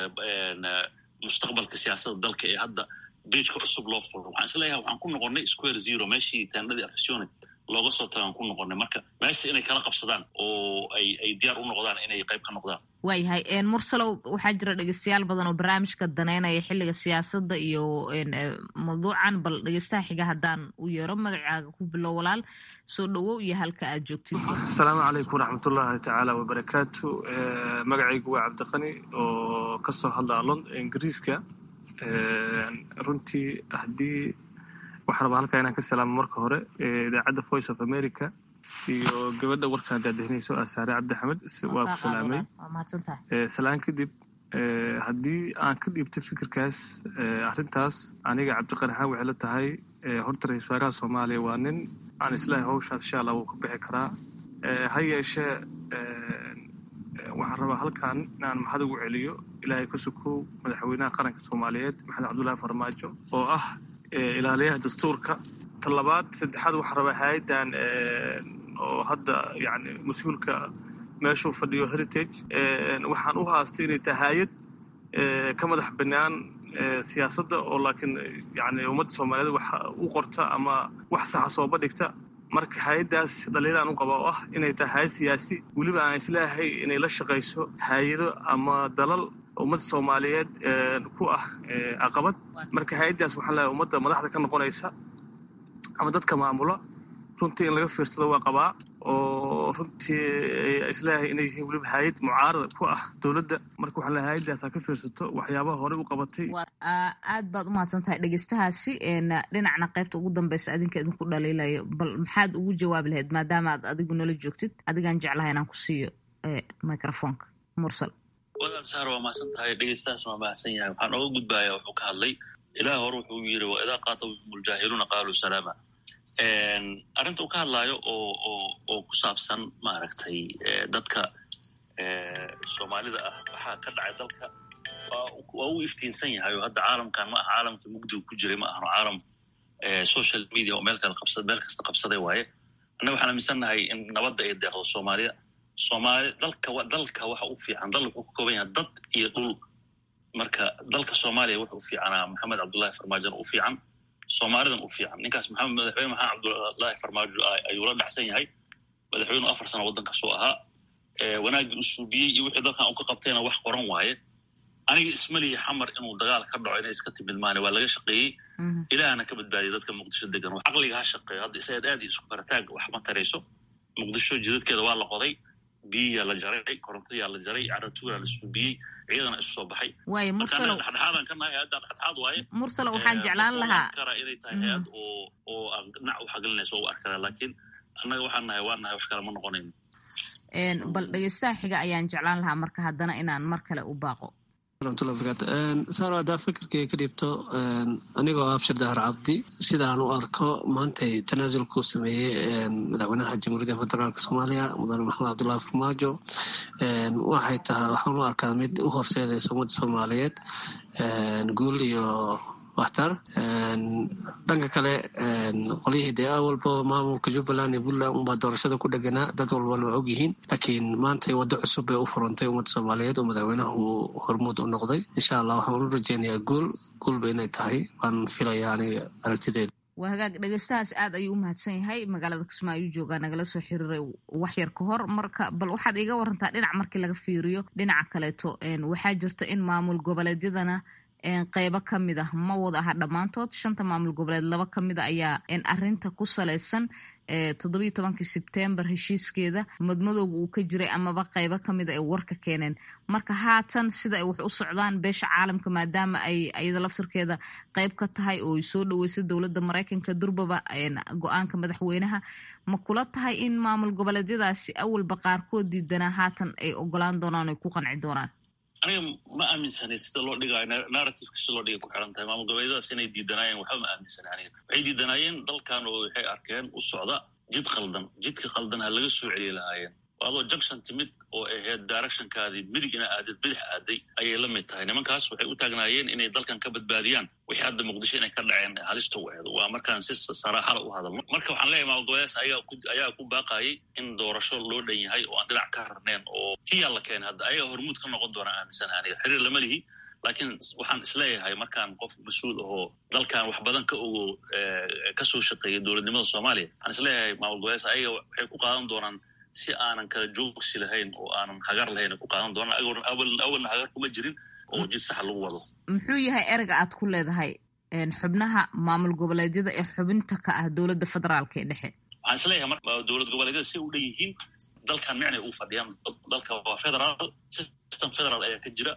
mustaqbalka siyaasadda dalka ee hadda beejka cusub loo furo waxaan isleeyahay waxaan ku noqonnay square zero meeshii taanadii afisione looga soo tagaan ku noqonay marka meesha inay kala qabsadaan oo ay ay diyaar u noqdaan inay qayb ka noqdaan waayahay mursalow waxaa jira dhegeystayaal badan oo barnaamijka daneynaya xilliga siyaasadda iyo mawduucan bal dhegeystaha xiga haddaan u yeero magacaaga ku bilow walaal soo dhowow iyo halka aad joogtid asalaamu calaykum waraxmatullahi tacaala wabarakaatu magacaygu waa cabdiqani oo kasoo hadla lond ingiriiska runtii haddii waxaan rabaa halkaa inaan ka salaamo marka hore idaacadda voice of america iyo gabadha warkaan daadahinayso asaare cabdixamed waa ku salaamay salaan kadib haddii aan ka dhiibto fikirkaas arrintaas aniga cabdiqani ahaan waxay la tahay horta ra-isul wasaaraha soomaaliya waa nin aan islaahay hawshaas insha allah wuu ka bixi karaa ha yeeshee waxaan rabaa halkan inaan maxad ugu celiyo ilaahay ka sukow madaxweynaha qaranka soomaaliyeed maxamed cabdullaahi farmaajo oo ah ilaaliyaha dastuurka ta labaad saddexaad waxaan rabaa hay-addan oo hadda yani mas-uulka meeshuu fadhiyo heritage waxaan u haastay inay tahay hay-ad ka madax banaan siyaasadda oo laakiin yani ummadda soomaaliyeed wax u qorta ama wax saxa sooba dhigta marka hay-addaas dhaliilaan u qaba oo ah inay tahay hay-ad siyaasi weliba aan isleeyahay inay la shaqayso hay-ado ama dalal ummadda soomaaliyeed ku ah caqabad marka hay-addaas waxaan leeyahay ummadda madaxda ka noqonaysa ama dadka maamula runtii in laga fiirsado waa qabaa oo runtii isleeyahay inay yihiin weliba hay-ad mucaarada ku ah dowladda marka waxaan leeyahay hay-addaas ha ka fiirsato waxyaabaha horey u qabatay aad baad u mahadsan tahay dhegeystahaasi dhinacna qaybta ugu dambeysa adinka idinku dhaliilayo bal maxaad ugu jawaabi lahayd maadaama aad adigu nala joogtid adigaan jeclahay inaan ku siiyo microfonka mursal walaal saar waa mahadsan tahay dhegeystahaas waa mahadsan yahay waxaan oga gudbaaya wuxuu ka hadlay ilaah hore wuxuu yiri wa idaa qaatabahum ljaahiluuna qaaluu salaama arrinta uu ka hadlaayo oo oo oo ku saabsan maaragtay dadka soomaalida ah waxaa ka dhacay dalka waa uu iftiinsan yahay oo hadda caalamkan ma aha caalamka mugdiga ku jiray ma ahano caalam social media oo meel kale qabsa meel kasta qabsaday waaye annaga waxaan aaminsannahay in nabadda ay deeqdo soomaaliya soomaali dalka dalka waxa u fiican dal wuxuu ka kooban yahay dad iyo dhul marka dalka soomaaliya wuxuu u fiicanaa maxamed cabdullahi farmaajona u fiican soomaalidan u fiican ninkaas maxamed madaxweyne maxamed cabdullahi farmaajo ayuu la dhacsan yahay madaxweynu afar sano waddankaasoo ahaa wanaaggii u suubiyey iyo wixii dalkan u ka qabtayna wax qoran waaye aniga ismaliya xamar inuu dagaal ka dhaco inay iska timid maane waa laga shaqeeyey ilaahna ka badbaadiyay dadka muqdisho degan caqliga ha shaqeeyo hadda isaga aad isku karataag wax ma tarayso muqdisho jidadkeeda waa la qoday biyiyaa la jaray korontadiyaa la jaray caratuuraa la suubiyey ciidana isu soo baxay waaye mursalo dhexdhexaadan ka nahay hadda dhexdhexaad waaye mursalo waxaan jeclaan lahaa kara inay tahay hay-ad oo oo dhinac u xagelinayso u arkada laakiin annaga waxaan nahay waan nahay wax kale ma noqonayno bal dhegeystaha xiga ayaan jeclaan lahaa marka haddana inaan mar kale u baaqo saaro haddaa fikirkay ka dhibto anigoo abshir dahar cabdi sidaan u arko maantay tanaasulkuu sameeyey madaxweynaha jamhuuriyadda federaalk soomaaliya mudane maxamed cabdullahi farmaajo waxay tahay waxaan u arkaa mid u horseedaysa ummadda soomaaliyeed guul iyo waxtar dhanka kale qolyihii dee awalba maamulka jubbaland iyo puntland unbaa doorashada ku dheganaa dad walbana waa ogyihiin laakiin maantay waddo cusub bay u furantay ummadda soomaaliyeed oo madaxweynaha uu hormuud u noqday insha allah waxaan u rajeynayaa guul guulba inay tahay waan filayaa aniga aragtideeda waa hagaag dhegeystahaas aad ayuu u mahadsan yahay magaalada kismaayo joogaa nagala soo xiriiray waxyar ka hor marka bal waxaad iga warantaa dhinac markii laga fiiriyo dhinaca kaleeto waxaa jirta in maamul goboleedyadana qeybo ka mid ah ma wada aha dhammaantood shanta maamul goboleed laba ka mid a ayaa arinta ku salaysan toddobiyo tobankii sebtembar heshiiskeeda madmadowga uu ka jiray amaba qeybo ka mid a ay warka keeneen marka haatan sida ay wax u socdaan beesha caalamka maadaama ay iyada laftirkeeda qeyb ka tahay oo ay soo dhaweysay dowladda maraykanka durbaba go-aanka madaxweynaha ma kula tahay in maamul goboleedyadaasi awalba qaarkood diidanaa haatan ay ogolaan doonaan oy ku qanci doonaan aniga ma aaminsanay sida loo dhigayo narrativeka sida loo dhigay ku xiran tahay maamul goboleedyadaas inay diidanaayeen waxba ma aaminsanay aniga waxay diidanaayeen dalkan oo waxay arkeen u socda jid qaldan jidka qaldan ha laga soo celiyi lahaayeen adoo junction timid oo ahayd directionkaadii midig ina aadid bidix aaday ayay la mid tahay nimankaas waxay u taagnaayeen inay dalkan ka badbaadiyaan wixii hadda muqdisho inay ka dhaceen halista u aheed waa markaan si saraaxala u hadalno marka waxaan leeyahay maamul goboleedaas ayaa ku baaqayay in doorasho loo dhan yahay oo aan dhinac ka harneen oo tiyaa la keenay hadda ayaga hormuud ka noqon doona aaminsana aniga xiriir lama lihi laakiin waxaan isleeyahay markaan qof mas-uul ahoo dalkan wax badan ka ogo kasoo shaqeeya dowladnimada soomaaliya waxaan isleeyahay maamul goboleedaas ayaga waxay ku qaadan doonaan si aanan kala joogsi lahayn oo aanan hagar lahayn ku qaadan doonaan awalna hagar kuma jirin oo jid saxa lagu wado muxuu yahay erega aad ku leedahay xubnaha maamul goboleedyada ee xubinta ka ah dowladda federaalka ee dhexe waxaan isleeyahay mar dowlad goboleedyada si u dhan yihiin dalkan micnay ugu fadhiyaan dalka waa federaal system federal ayaa ka jira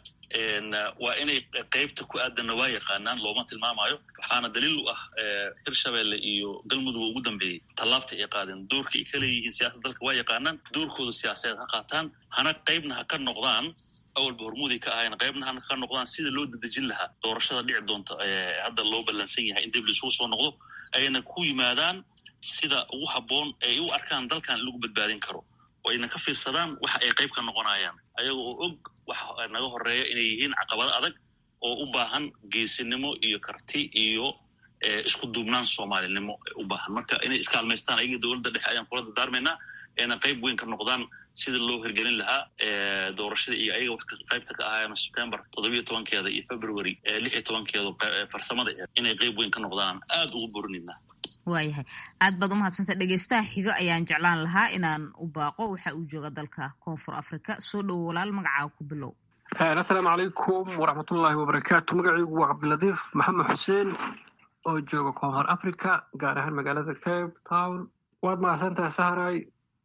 waa inay qeybta ku aadanna waa yaqaanaan looma tilmaamayo waxaana daliil u ah hirshabelle iyo galmudug ugu dambeeyey tallaabta ay qaadeen doorka ay ka leeyihiin siyaasadda dalka waa yaqaanaan doorkooda siyaasadeed ha qaataan hana qeybna ha ka noqdaan awalba hormuuday ka ahayn qeybna hana ka noqdaan sida loo dadejin lahaa doorashada dhici doonta hadda loo ballansan yahay in dib laisugu soo noqdo ayna ku yimaadaan sida ugu habboon ay u arkaan dalkan in lagu badbaadin karo oo ayna ka fiirsadaan waxa ay qayb ka noqonayaan ayaga oo og waxa naga horeeya inay yihiin caqabado adag oo u baahan geesinimo iyo karti iyo isku duubnaan soomaalinimo u baahan marka inay iskaalmaystaan ayaga dowladda dhexe ayaan kula dardaarmaynaa ayna qayb weyn ka noqdaan sida loo hirgelin lahaa doorashada iyo ayaga wax qaybta ka ahaayeen september toddobiyo tobankeeda iyo february lix iyo tobankeeda farsamada inay qayb weyn ka noqdaan aad ugu borinaynaa waayahay aad baad umahadsantay dhegeystaha xigo ayaan jeclaan lahaa inaan u baaqo waxa uu jooga dalka koonfur africa soo dhowo walaal magacaaga ku bilow assalaamu calaykum waraxmatullaahi wabarakaatu magacaygu waa cabdilatiif maxamed xuseen oo jooga koonfur africa gaar ahaan magaalada cape town waad mahadsantaha sahray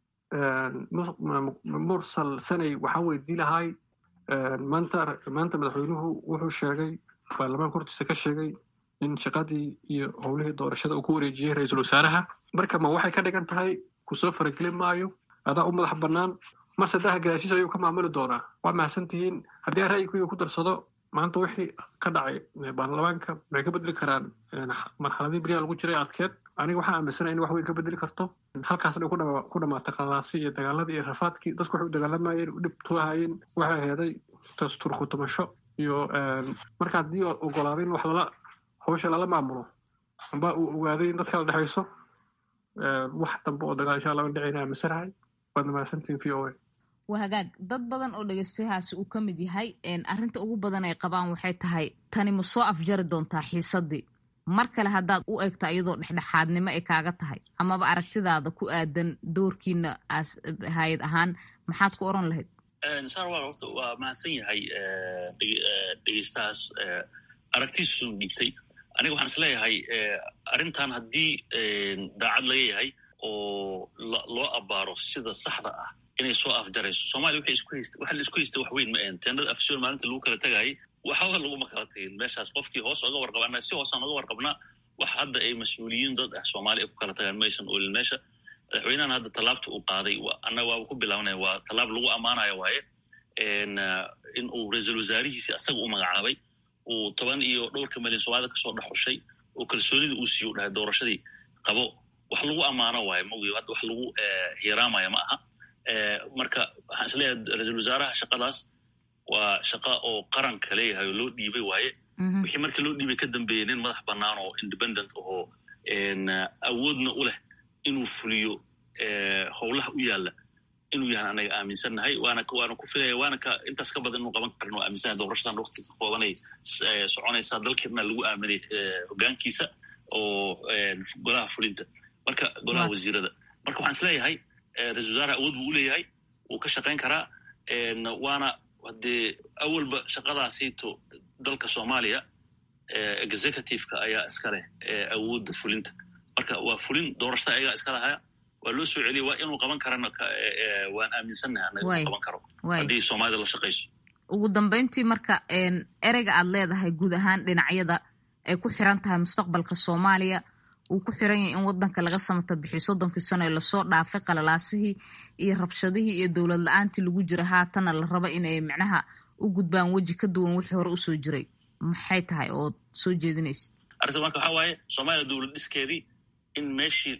mursal sanay waxaan weydii lahay maanta maanta madaxweynuhu wuxuu sheegay baarlamaanka hortiisa ka sheegay in shaqadii iyo howlihii doorashada uu ku wareejiyey ra-iisul wasaaraha marka ma waxay ka dhigan tahay kusoo faragelin maayo adaa u madax bannaan mase daha gadaashiis ayuu ka maamuli doonaa waa mahadsan tihiin haddii aan ra'yiguyga ku darsado maanta wixii ka dhacay baarlamaanka maxay ka bedeli karaan marxaladii beriyaha lagu jiray adkeed aniga waxaa aaminsanaya in wax weyn ka bedeli karto halkaasna ku dhamaatay qalaasi iyo dagaaladii iyo rafaadkii dadku waxay u dagaalamayeen u dhibtuahayeen waxay heeday turkutumasho iyo marka haddii ogolaaday in wax lala hawsha lala maamulo amba uu ogaaday in dadka la dhexayso wax dambe oo dagaal insha allah an dhicayna aaminsanahay waad mahadsantihin v o a waa hagaag dad badan oo dhegeystayahaasi uu ka mid yahay arrinta ugu badan ay qabaan waxay tahay tani ma soo afjari doontaa xiisadii mar kale haddaad u egto iyadoo dhexdhexaadnimo ay kaaga tahay amaba aragtidaada ku aadan doorkiina hay-ad ahaan maxaad ku oran lahayd sarwal horta waa mahadsan yahay dhegeystahaas aragtiisu dhigtay aniga waxaan isleeyahay arrintan haddii daacad laga yahay oo loo abaaro sida saxda ah inay soo afjarayso somalia waxay isku haysta waxa la isku haysta wax weyn ma ahan teenada afsoon maalinta lagu kala tagaayay waxba laguma kala tagin meeshaas qofkii hoos oga warqaba annaga si hoosaan oga warqabnaa wax hadda ay mas-uuliyiin dad ah soomaaliya ay ku kala tagaan maysan oolin meesha madaxweynahan hadda tallaabta uu qaaday annaga waaba ku bilaabanaya waa tallaab lagu ammaanaya waaye in uu ra-iisul wasaarihiisi asaga u magacaabay uu toban iyo dhowrka milyan soomaalida kasoo dhexushay oo kalsoonida uu siiyo u dhahay doorashadii qabo wax lagu ammaano waaye maogi hadda wax lagu hiraamaya ma aha marka waxaan isleeyahay ra-iisul wasaaraha shaqadaas waa shaqa oo qaranka leeyahay oo loo dhiibay waaye wixii marka loo dhiibay ka dambeeyey nin madax bannaan oo independent ahoo awoodna u leh inuu fuliyo howlaha u yaalla inuu yahan anaga aaminsannahay waana waana ku filaya waana ka intaas ka badan inuu qaban karin oo aaminsannahay doorashadan wakti ka koobanay soconaysaa dalkeedna lagu aaminay hoggaankiisa oo golaha fulinta marka golaha wasiirada marka waxaan isleeyahay ra-isul wasaaraha awood buu u leeyahay wuu ka shaqayn karaa waana haddee awalba shaqadaasiito dalka soomaaliya executiveka ayaa iska leh awoodda fulinta marka waa fulin doorashada ayagaa iska lahaya waa loo soo celiyay waa inuu qaban karana waan aaminsannahay anaga inuu qaban karo haddii soomaalida la shaqayso ugu dambeyntii marka ereyga aad leedahay guud ahaan dhinacyada ay ku xiran tahay mustaqbalka soomaaliya uu ku xiran yahay in wadanka laga samata bixiyo soddonkii sano ee lasoo dhaafay qalalaasihii iyo rabshadihii iyo dowlad la-aantii lagu jira haatana la raba inay micnaha u gudbaan weji ka duwan wixii hore usoo jiray maxay tahay ood soo jeedinaysa arrinta marka waxaa waaye soomaaliya dowlad dhiskeedii in meeshii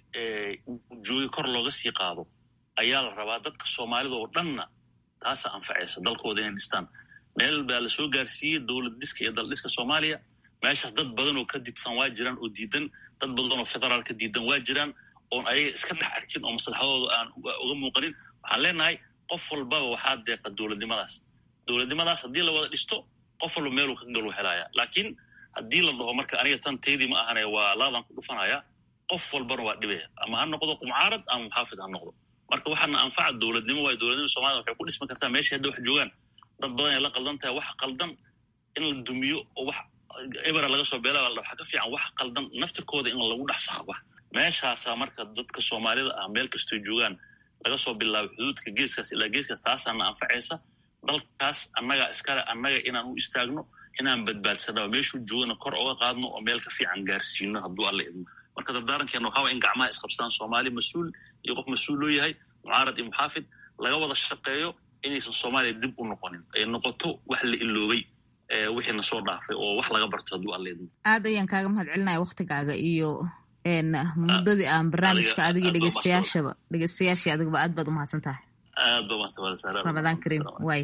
joogi kor looga sii qaado ayaa la rabaa dadka soomaalida oo dhanna taasa anfacaysa dalkooda inay dhistaan meel baa la soo gaarsiiyey dowlad dhiska iyo daldhiska soomaaliya meeshaas dad badan oo ka didsan waa jiraan oo diidan dad badan oo federaalka diidan waa jiraan oon ayaga iska dhex arkin oo maslaxadooda aan uga muuqanin waxaan leenahay qof walbaba waxaa deeqa dowladnimadaas dowladnimadaas haddii la wada dhisto qof walba meeluu ka galu helaya laakiin haddii la dhaho marka aniga tan teydii ma ahane waa laadaan ku dhufanaya qof walbana waa dhibaya ama ha noqdo qumcaarad ama muxaafid ha noqdo marka waxaana anfaca dowladnimo waayo dowladnima somalida waxay ku dhismi kartaa meesha hadda wax joogaan dad badan ay la qaldan tahay wax qaldan in la dumiyo oo wax ebera laga soo beela waxaa ka fiican wax qaldan naftirkooda in lagu dhex saxba meeshaasaa marka dadka soomaalida ah meel kastoy joogaan laga soo bilaabo xuduudka geeskaas ilaa geeskaas taasaana anfacaysa dalkaas annaga iskale annaga inaan u istaagno inaan badbaadsano meeshuu joogana kor oga qaadno oo meel ka fiican gaarsiino hadduu alla idmo marka dardaarankeena waxaa waa in gacmaha isqabsadaan soomaali mas-uul iyo qof mas-uul loo yahay mucaarad iyo muxaafid laga wada shaqeeyo inaysan soomaaliya dib u noqonin ay noqoto wax la iloobay wixiina soo dhaafay oo wax laga barto hadduu alla idmo aad ayaan kaaga mahad celinaya waktigaaga iyo muddadii aan barnaamijka adiga dhegeystayaashaba dhegeystayaashii adigaba aad baad umahadsan tahay aad ba mahadsan ramadaan kariim waay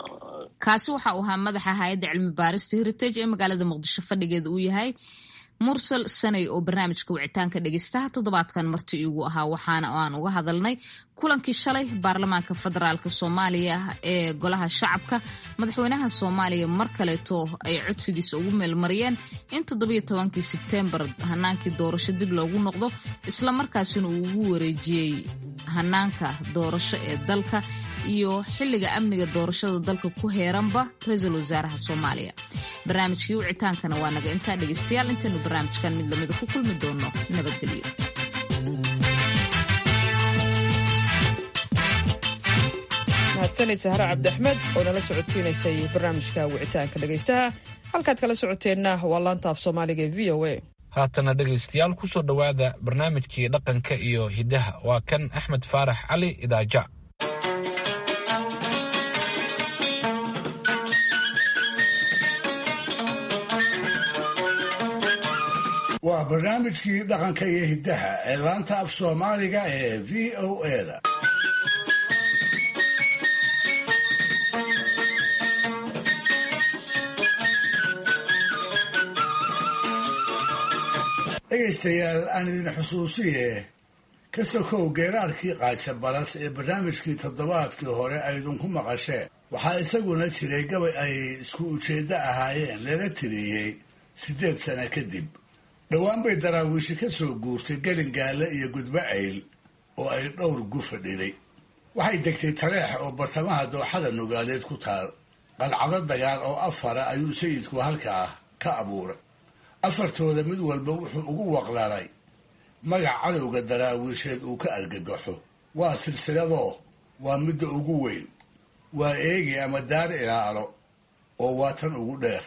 kaasi waxa uu ahaa madaxa hay-adda cilmi baarista heritage ee magaalada muqdisho fadhigeeda uu yahay mursal sanay oo barnaamijka wicitaanka dhegeystaha toddobaadkan marti iigu ahaa waxaana aan uga hadalnay kulankii shalay baarlamaanka federaalk soomaaliya ee golaha shacabka madaxweynaha soomaaliya mar kaleeto ay codsigiisa ugu meelmariyeen in toddobiyo tobankii sebteembar hanaankii doorasho dib loogu noqdo islamarkaasina uu ugu wareejiyey hanaanka doorasho ee dalka iyo xilliga amniga doorashada dalka ku heeranba ra-iisul wasaaraha soomaaliya barnaamijkii wicitaankana waa naga intaa dhegeystayaal intaynu barnaamijkan mid lamida ku kulmi doono nabadgelyo mahadsanid sahre cabdiaxmed oo nala socodsiinaysay barnaamijka wicitaanka dhegaystaha halkaad kala socoteenna waa laanta af soomaaliga e v o a haatana dhegaystayaal ku soo dhowaada barnaamijkii dhaqanka iyo hiddaha waa kan axmed faarax cali idaaja waa barnaamijkii dhaqanka iyo hiddaha ee laanta af soomaaliga ee v o eda dhegaystayaal aan idin xusuusiye ka sokow geeraarkii qaaja balas ee barnaamijkii toddobaadkii hore aydinku maqasheen waxaa isaguna jiray gabay ay isku ujeeddo ahaayeen lala tiriyey siddeed sano kadib dhowaan bay daraawiishi ka soo guurtay gelingaale iyo gudbo ayl oo ay dhowr gu fadhiday waxay degtay taleex oo bartamaha dooxada nugaaleed ku taal qalcado dagaal oo afara ayuu sayidku halkaa ka abuuray afartooda mid walba wuxuu ugu waqlalay magac cadowga daraawiisheed uu ka argagaxo waa silsiladoo waa midda ugu weyn waa eegi ama daar ilaalo oo waa tan ugu dheer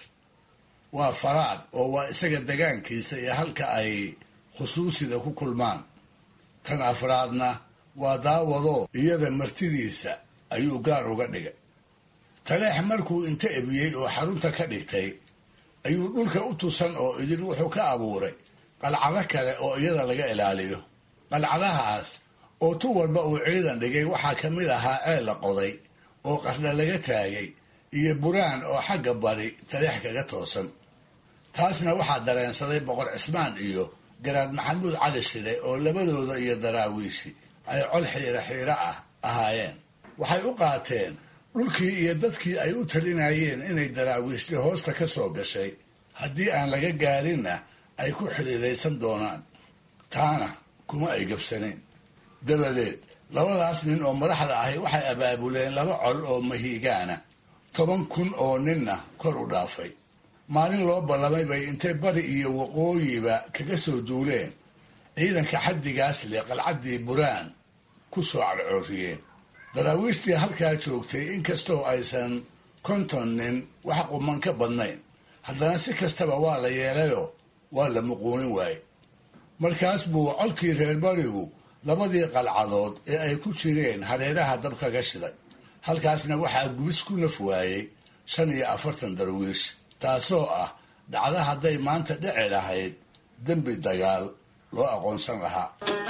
waa faraad oo waa isaga degaankiisa iyo halka ay khusuusida ku kulmaan tan afraadna waa daawadoo iyada martidiisa ayuu gaar uga dhigay taleex markuu inta ebiyey oo xarunta ka dhigtay ayuu dhulka u tusan oo idin wuxuu ka abuuray qalcado kale oo iyada laga ilaaliyo qalcadahaas oo tu walba uu ciidan dhigay waxaa ka mid ahaa ceel la qoday oo qardha laga taagay iyo buraan oo xagga bari taleex kaga toosan taasna waxaa dareensaday boqor cismaan iyo garaad maxamuud cali shile oo labadooda iyo daraawiishi ay col xiiro xiiro ah ahaayeen waxay u qaateen dhulkii iyo dadkii ay u talinayeen inay daraawiishti hoosta ka soo gashay haddii aan laga gaarinna ay ku xidhiidaysan doonaan taana kuma ay gabsanayn dabadeed labadaas nin oo madaxda ahi waxay abaabuleen laba col oo mahiigaana toban kun oo ninna kor u dhaafay maalin loo ballamay bay intay bari iyo waqooyiba kaga soo duuleen ciidanka xaddigaas leh qalcaddii buraan ku soo cadcooriyeen daraawiishtii halkaa joogtay inkastoo aysan konton nin wax quman ka badnayn haddana si kastaba waa la yeelayoo waa la muquunin waaye markaas buu colkii reer barigu labadii qalcadood ee ay ku jireen hareeraha dab kaga shiday halkaasna waxaa gubis ku naf waayey shan iyo afartan darwiish taasoo ah dhacdo hadday maanta dhici lahayd dembi dagaal loo aqoonsan lahaa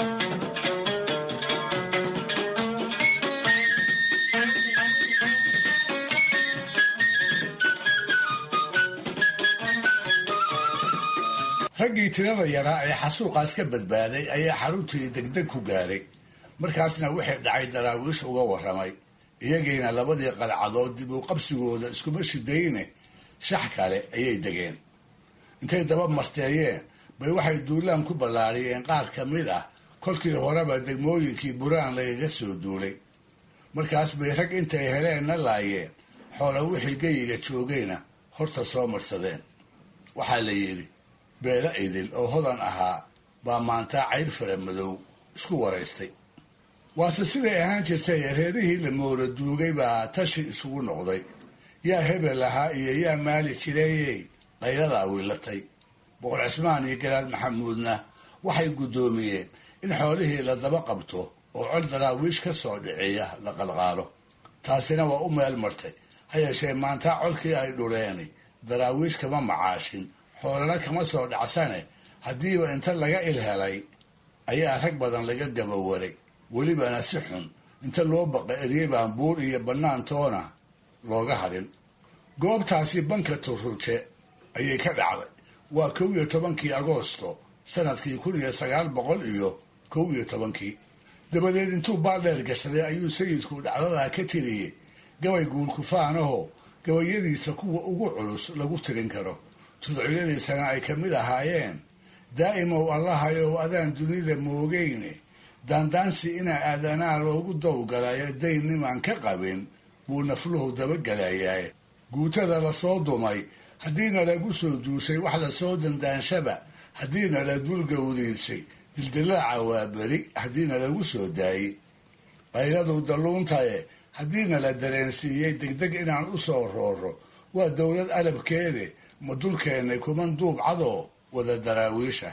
raggii tirada yaraa ee xasuuqaas ka badbaaday ayaa xaruntii degdeg ku gaaray markaasna wixii dhacay daraawiish uga warramay iyagiina labadii qalcadood dib u qabsigooda iskuma shidayne shax kale ayay degeen intay daba marteeyeen bay waxay duulaan ku ballaariyeen qaar ka mid ah kolkii horeba degmooyinkii buraan lagaga soo duulay markaas bay rag intay heleenna laayeen xoola wixii geyiga joogayna horta soo marsadeen waxaa la yidhi beelo idil oo hodan ahaa baa maantaa cayr fara madow isku waraystay waase siday ahaan jirtay reerihii la moora duugay baa tashi isugu noqday yaa hebel ahaa iyo yaa maali jireeyey qayladaa wiilatay boqor cismaan iyo garaad maxamuudna waxay guddoomiyeen in xoolihii la daba qabto oo col daraawiish ka soo dhiciya la qalqaalo taasina waa u meel martay ha yeeshee maantaa colkii ay dhureeni daraawiish kama macaashin xoolana kama soo dhacsane haddiiba inta laga ilhelay ayaa rag badan laga gabawaray welibana si xun inta loo baqa eryey baan buur iyo bannaantoona looga harin goobtaasi banka turruje ayay ka dhacday waa kow iyo tobankii agoosto sanadkii kun iyo sagaal boqol iyo kow iyo tobankii dabadeed intuu baaldheer gashaday ayuu sayidku dhacdadaa ka tiriyey gabay guulkufaanahoo gabayadiisa kuwa ugu culus lagu tirin karo tudcyadiisana ay ka mid ahaayeen daa'imow allahayow adaan dunida moogeyne daandaansi inaa aadanaa loogu dawgalayo dayn nimaan ka qabin buu nafluhu dabagelayaa guutada lasoo dumay haddiina lagu soo duushay wax lasoo dandaanshaba haddiina la dulgawdiidshay dildilaaca waa beri haddiina lagu soo daayey qayladu dalluuntaye haddiina la dareensiiyey degdeg inaan u soo rooro waa dowlad alabkeede ma dulkeennay kuman duubcadoo wada daraawiisha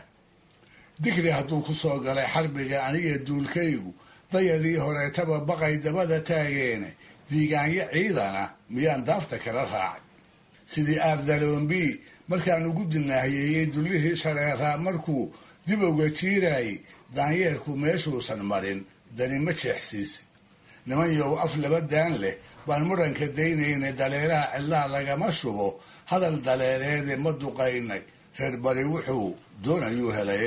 digri hadduu ku soo galay xarbiga aniga duulkaygu dayadii horeetaba baqay dabada taageene diigaanyo ciidana miyaan daafta kala raacay sidii aardaloombii markaan ugu dinaahiyeeyey dullihii shareeraa markuu dib uga jiirayay daanyeerku meeshuusan marin dani ma jeexsiisa niman yow af laba daan leh baan muranka daynaynay daleeraha cidlaa lagama shubo hadal daleereede ma duqaynay reer bari wuxuu doonayuu helay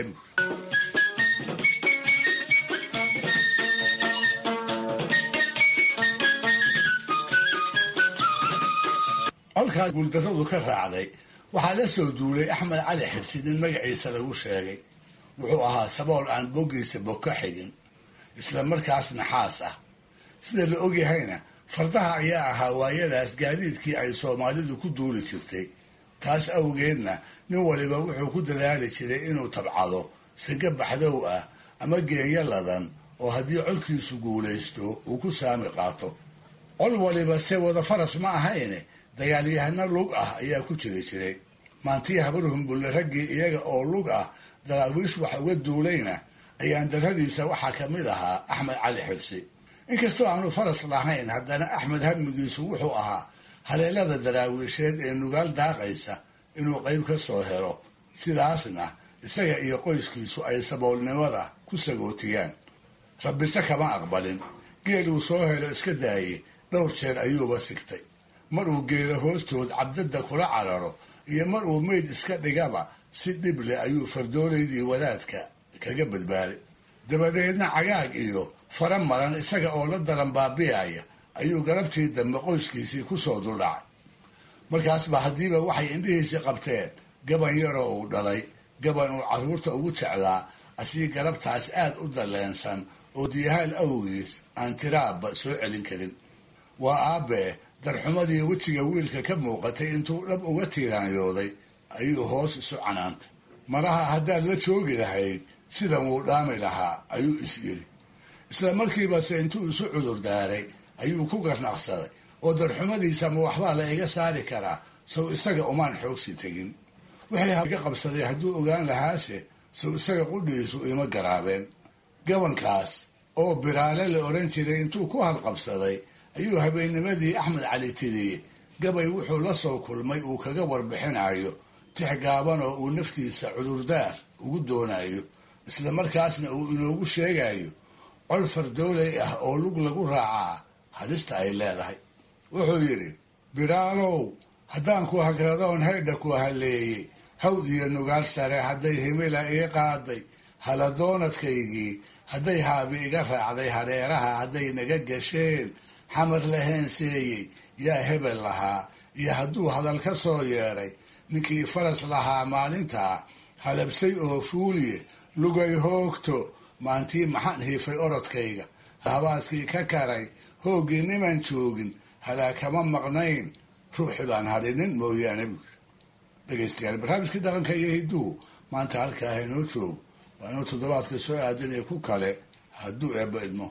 colkaas guuldarradu ka raacday waxaa la soo duulay axmed cali xirsi nin magaciisa lagu sheegay wuxuu ahaa sabool aan boggiisa bog ka xigin isla markaas naxaas ah sida la ogyahayna fardaha ayaa ahaa waayadaas gaadiidkii ay soomaalidu ku duuli jirtay taas awgeedna nin waliba wuxuu ku dadaali jiray inuu tabcado sinka baxdow ah ama geenyo ladan oo haddii colkiisu guulaysto uu ku saami qaato col waliba se wada faras ma ahayne dagaalyahano lug ah ayaa ku jiri jiray maantii habarhumbulle raggii iyaga oo lug ah daraawiish wax uga duulayna ayaan darradiisa waxaa ka mid ahaa axmed cali xirsi inkastoo aanu faras lahayn haddana axmed hamigiisu wuxuu ahaa haleelada daraawiisheed ee nugaal daaqaysa inuu qayb ka soo helo sidaasna isaga iyo qoyskiisu ay saboolnimada ku sagootiyaan rabbise kama aqbalin geel uu soo helo iska daayey dhowr jeer ayuuba sigtay mar uu geeda hoostood cabdadda kula cararo iyo mar uu meyd iska dhigaba si dhib leh ayuu fardoolaydii wadaadka kaga badbaaday dabadeedna cagaag iyo fara maran isaga oo la daran baabi'aya ayuu galabtii dambe qoyskiisii kusoo duldhacay markaasba haddiiba waxay indhihiisii qabteen gaban yaroo uu dhalay gaban uu carruurta ugu jeclaa asii galabtaas aad u dalleensan oo diyahaal awgiis aan tiraabba soo celin karin waa aabbee darxumadii wejiga wiilka ka muuqatay intuu dhab uga tiiraanyooday ayuu hoos isu canaantay malaha haddaad la joogi lahayd sidan wuu dhaami lahaa ayuu is yidhi isla markiibase intuu isu cudur daaray ayuu ku garnaqsaday oo darxumadiisa ma waxbaa la iga saari karaa sow isaga umaan xoogsi tegin wixii haga qabsaday hadduu ogaan lahaase sow isaga qudhiisu ima garaabeen gabankaas oo biraale la odhan jiray intuu ku halqabsaday ayuu habeennimadii axmed cali tiriye gabay wuxuu la soo kulmay uu kaga warbixinayo tix gaaban oo uu naftiisa cudurdaar ugu doonayo isla markaasna uu inoogu sheegayo col fardooley ah oo lug lagu raacaa halista ay leedahay wuxuu yidhi biraalow haddaan ku hagradoon haydha ku haleeyey hawd iyo nugaal sare hadday himila ii qaaday haladoonadkaygii hadday haabi iga raacday hadheeraha hadday naga gasheen xamar la heenseeyey yaa hebel lahaa iyo hadduu hadal ka soo yeedhay ninkii faras lahaa maalintaa halabsay oo fuuliye lugay hoogto maantii maxaan hiifay orodkayga habaaskii ka karay hooggii niman joogin halaa kama maqnayn ruuxi baan hadhinin mooyaane buuri dhegaystayaal barnaamijkii dhaqanka iyo hidduu maanta halkaa haynoo joogo waa inuu toddobaadka soo aadanaya ku kale hadduu eebba idmo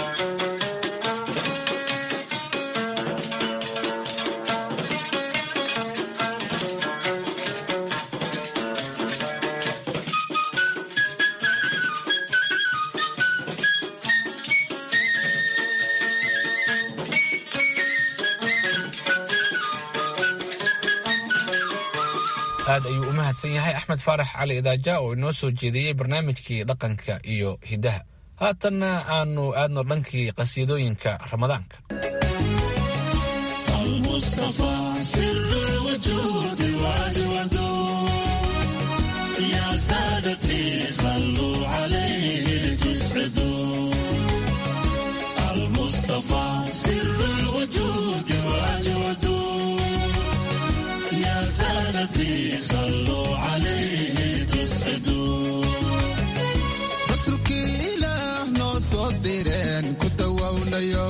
aad ayuu u mahadsan yahay axmed faarax cali idaaja oo inoo soo jeediyey barnaamijkii dhaqanka iyo hiddaha haatanna aanu aadno dhankii qasiidooyinka ramadaanka rasuulkii ilaah noo soo direen ku dawownayo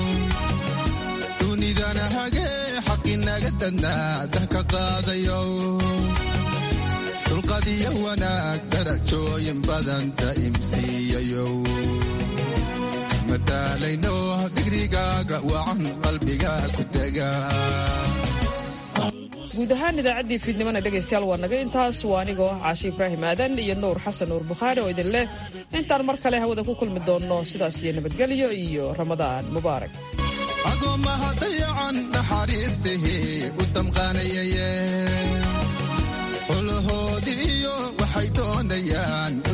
dunidana hagee xaqinaga dadnaa dah ka qaadayo dulqadiyo wanaag darajooyin badan da'imsiiyayo madaalayno digrigaaga wacan qalbiga ku dega guud ahaan idaacaddii fiidnimana dhegaystayaal waa naga intaas waa anigoo ah caashe ibraahim aadan iyo nuur xasan nuur bukhaari oo idin leh intaan mar kale hawada ku kulmi doonno sidaas iyo nabadgelyo iyo ramadaan mubaarak agoommaha dayacan naxariistihii u damqaanayaye xulahoodiiyo waxay doonayaan